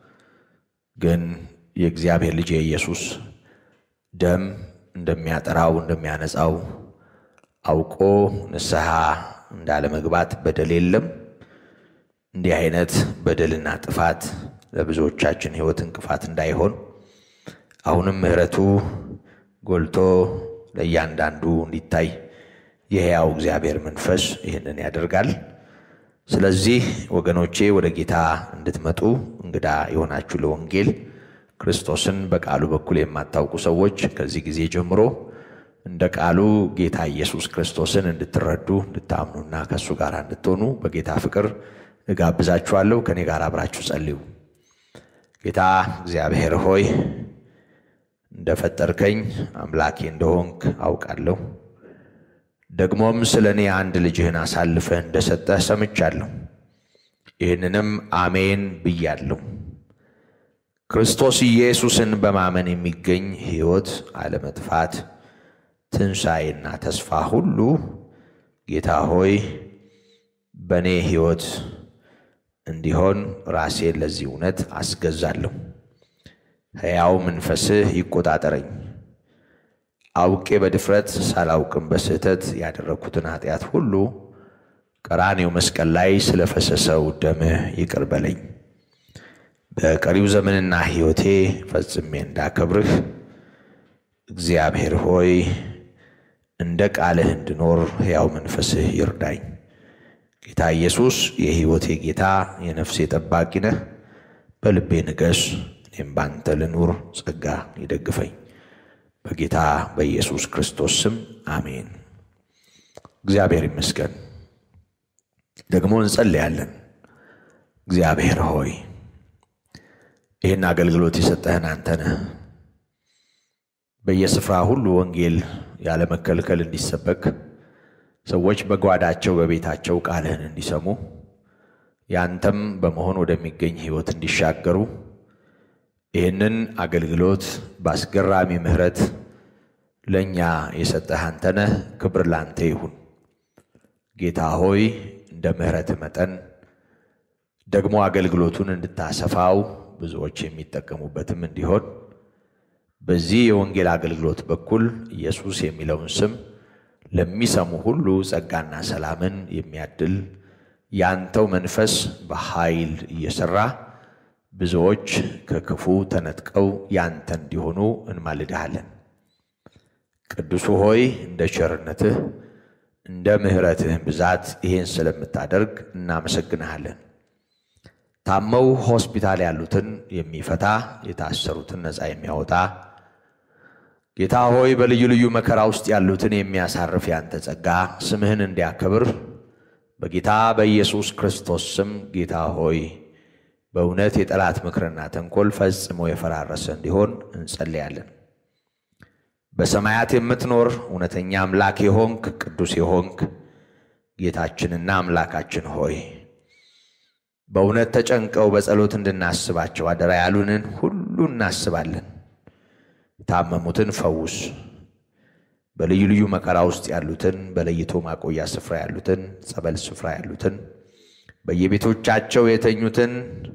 ግን የእግዚአብሔር ልጅ የኢየሱስ ደም እንደሚያጠራው እንደሚያነጻው አውቆ ንስሐ እንዳለመግባት በደል የለም። እንዲህ አይነት በደልና ጥፋት ለብዙዎቻችን ሕይወት እንቅፋት እንዳይሆን አሁንም ምሕረቱ ጎልቶ ለእያንዳንዱ እንዲታይ የሕያው እግዚአብሔር መንፈስ ይህንን ያደርጋል። ስለዚህ ወገኖቼ ወደ ጌታ እንድትመጡ እንግዳ የሆናችሁ ለወንጌል ክርስቶስን በቃሉ በኩል የማታውቁ ሰዎች ከዚህ ጊዜ ጀምሮ እንደ ቃሉ ጌታ ኢየሱስ ክርስቶስን እንድትረዱ እንድታምኑና ከእሱ ጋር እንድትሆኑ በጌታ ፍቅር እጋብዛችኋለሁ። ከእኔ ጋር አብራችሁ ጸልዩ። ጌታ እግዚአብሔር ሆይ እንደፈጠርከኝ አምላኬ እንደሆንክ አውቃለሁ። ደግሞም ስለ እኔ አንድ ልጅህን አሳልፈህ እንደሰጠህ ሰምቻለሁ። ይህንንም አሜን ብያለሁ። ክርስቶስ ኢየሱስን በማመን የሚገኝ ሕይወት፣ አለመጥፋት፣ ትንሣኤና ተስፋ ሁሉ ጌታ ሆይ በእኔ ሕይወት እንዲሆን ራሴን ለዚህ እውነት አስገዛለሁ። ሕያው መንፈስህ ይቆጣጠረኝ። አውቄ በድፍረት ሳላውቅም በስህተት ያደረግኩትን ኃጢአት ሁሉ ቀራኔው መስቀል ላይ ስለፈሰሰው ደምህ ይቅር በለኝ። በቀሪው ዘመንና ሕይወቴ ፈጽሜ እንዳከብርህ እግዚአብሔር ሆይ እንደ ቃልህ እንድኖር ሕያው መንፈስህ ይርዳኝ። ጌታ ኢየሱስ የሕይወቴ ጌታ የነፍሴ ጠባቂ ነህ። በልቤ ንገስ፣ እኔም ባንተ ልኑር። ጸጋ ይደግፈኝ። በጌታ በኢየሱስ ክርስቶስ ስም አሜን። እግዚአብሔር ይመስገን። ደግሞ እንጸልያለን። እግዚአብሔር ሆይ ይህን አገልግሎት የሰጠህን አንተ ነህ። በየስፍራ ሁሉ ወንጌል ያለመከልከል እንዲሰበክ ሰዎች በጓዳቸው በቤታቸው ቃልህን እንዲሰሙ ያንተም በመሆን ወደሚገኝ ሕይወት እንዲሻገሩ ይህንን አገልግሎት በአስገራሚ ምሕረት ለእኛ የሰጠህ አንተ ነህ። ክብር ላንተ ይሁን። ጌታ ሆይ እንደ ምሕረትህ መጠን ደግሞ አገልግሎቱን እንድታሰፋው ብዙዎች የሚጠቀሙበትም እንዲሆን በዚህ የወንጌል አገልግሎት በኩል ኢየሱስ የሚለውን ስም ለሚሰሙ ሁሉ ጸጋና ሰላምን የሚያድል ያንተው መንፈስ በኃይል እየሠራ ብዙዎች ከክፉ ተነጥቀው ያንተ እንዲሆኑ እንማልድሃለን። ቅዱሱ ሆይ እንደ ቸርነትህ እንደ ምሕረትህን ብዛት ይሄን ስለምታደርግ እናመሰግንሃለን። ታመው ሆስፒታል ያሉትን የሚፈታ የታሰሩትን ነፃ የሚያወጣ ጌታ ሆይ በልዩ ልዩ መከራ ውስጥ ያሉትን የሚያሳርፍ ያንተ ጸጋ ስምህን እንዲያከብር በጌታ በኢየሱስ ክርስቶስ ስም ጌታ ሆይ በእውነት የጠላት ምክርና ተንኮል ፈጽሞ የፈራረሰ እንዲሆን እንጸልያለን። በሰማያት የምትኖር እውነተኛ አምላክ የሆንክ ቅዱስ የሆንክ ጌታችንና አምላካችን ሆይ በእውነት ተጨንቀው በጸሎት እንድናስባቸው አደራ ያሉንን ሁሉ እናስባለን። የታመሙትን ፈውስ፣ በልዩ ልዩ መከራ ውስጥ ያሉትን፣ በለይቶ ማቆያ ስፍራ ያሉትን፣ ጸበል ስፍራ ያሉትን፣ በየቤቶቻቸው የተኙትን፣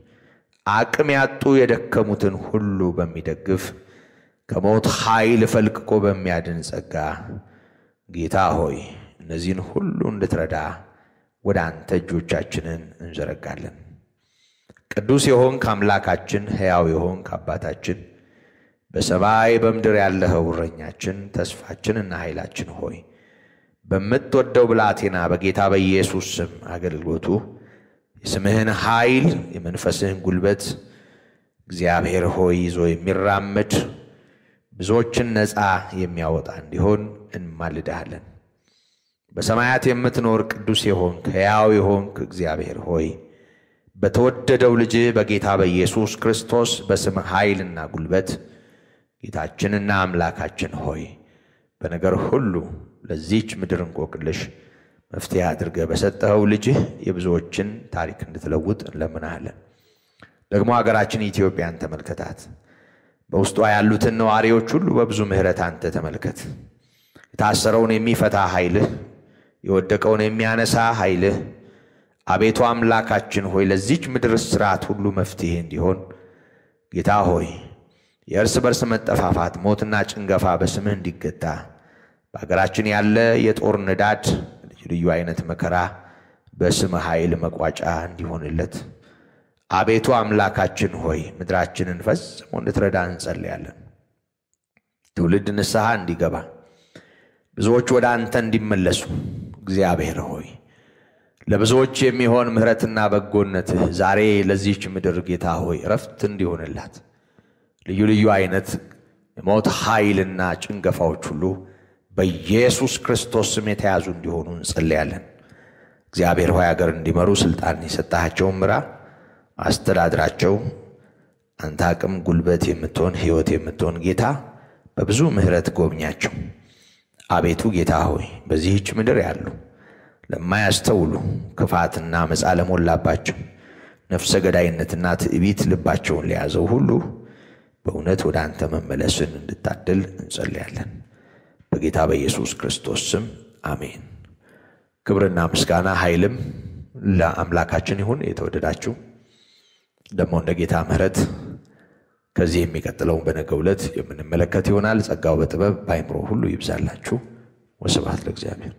አቅም ያጡ የደከሙትን ሁሉ በሚደግፍ ከሞት ኃይል ፈልቅቆ በሚያድን ጸጋ ጌታ ሆይ እነዚህን ሁሉ እንድትረዳ ወደ አንተ እጆቻችንን እንዘረጋለን። ቅዱስ የሆንክ አምላካችን፣ ሕያው የሆንክ አባታችን፣ በሰማይ በምድር ያለኸው እረኛችን፣ ተስፋችንና ኃይላችን ሆይ በምትወደው ብላቴና በጌታ በኢየሱስ ስም አገልግሎቱ የስምህን ኃይል የመንፈስህን ጉልበት እግዚአብሔር ሆይ ይዞ የሚራመድ ብዙዎችን ነፃ የሚያወጣ እንዲሆን እንማልድሃለን። በሰማያት የምትኖር ቅዱስ የሆንክ ሕያው የሆንክ እግዚአብሔር ሆይ በተወደደው ልጅህ በጌታ በኢየሱስ ክርስቶስ በስም ኃይልና ጉልበት ጌታችንና አምላካችን ሆይ በነገር ሁሉ ለዚች ምድር እንቆቅልሽ መፍትሄ አድርገህ በሰጠኸው ልጅህ የብዙዎችን ታሪክ እንድትለውጥ እንለምናሃለን። ደግሞ ሀገራችን ኢትዮጵያን ተመልከታት። በውስጧ ያሉትን ነዋሪዎች ሁሉ በብዙ ምሕረት አንተ ተመልከት። የታሰረውን የሚፈታ ኃይልህ፣ የወደቀውን የሚያነሳ ኃይልህ አቤቱ አምላካችን ሆይ ለዚች ምድር ስርዓት ሁሉ መፍትሄ እንዲሆን ጌታ ሆይ የእርስ በርስ መጠፋፋት፣ ሞትና ጭንገፋ በስምህ እንዲገታ በሀገራችን ያለ የጦር ንዳድ፣ ልዩ ልዩ አይነት መከራ በስምህ ኃይል መቋጫ እንዲሆንለት አቤቱ አምላካችን ሆይ ምድራችንን ፈጽሞ እንድትረዳ እንጸልያለን። ትውልድ ንስሐ እንዲገባ ብዙዎች ወደ አንተ እንዲመለሱ እግዚአብሔር ሆይ ለብዙዎች የሚሆን ምሕረትና በጎነትህ ዛሬ ለዚህች ምድር ጌታ ሆይ እረፍት እንዲሆንላት ልዩ ልዩ አይነት የሞት ኃይልና ጭንገፋዎች ሁሉ በኢየሱስ ክርስቶስ ስም የተያዙ እንዲሆኑ እንጸልያለን። እግዚአብሔር ሆይ አገር እንዲመሩ ስልጣን የሰጣቸውን ምራ አስተዳድራቸው። አንተ አቅም ጉልበት የምትሆን ሕይወት የምትሆን ጌታ በብዙ ምሕረት ጎብኛቸው። አቤቱ ጌታ ሆይ በዚህች ምድር ያሉ ለማያስተውሉ ክፋትና መጻ ለሞላባቸው ነፍሰ ገዳይነትና ትዕቢት ልባቸውን ለያዘው ሁሉ በእውነት ወደ አንተ መመለስን እንድታድል እንጸልያለን። በጌታ በኢየሱስ ክርስቶስ ስም አሜን። ክብርና ምስጋና ኃይልም ለአምላካችን ይሁን። የተወደዳችሁ ደግሞ እንደ ጌታ ምሕረት ከዚህ የሚቀጥለውን በነገው ዕለት የምንመለከት ይሆናል። ጸጋው በጥበብ በአይምሮ ሁሉ ይብዛላችሁ። ወስብሐት ለእግዚአብሔር።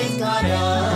ዘዘካርያስ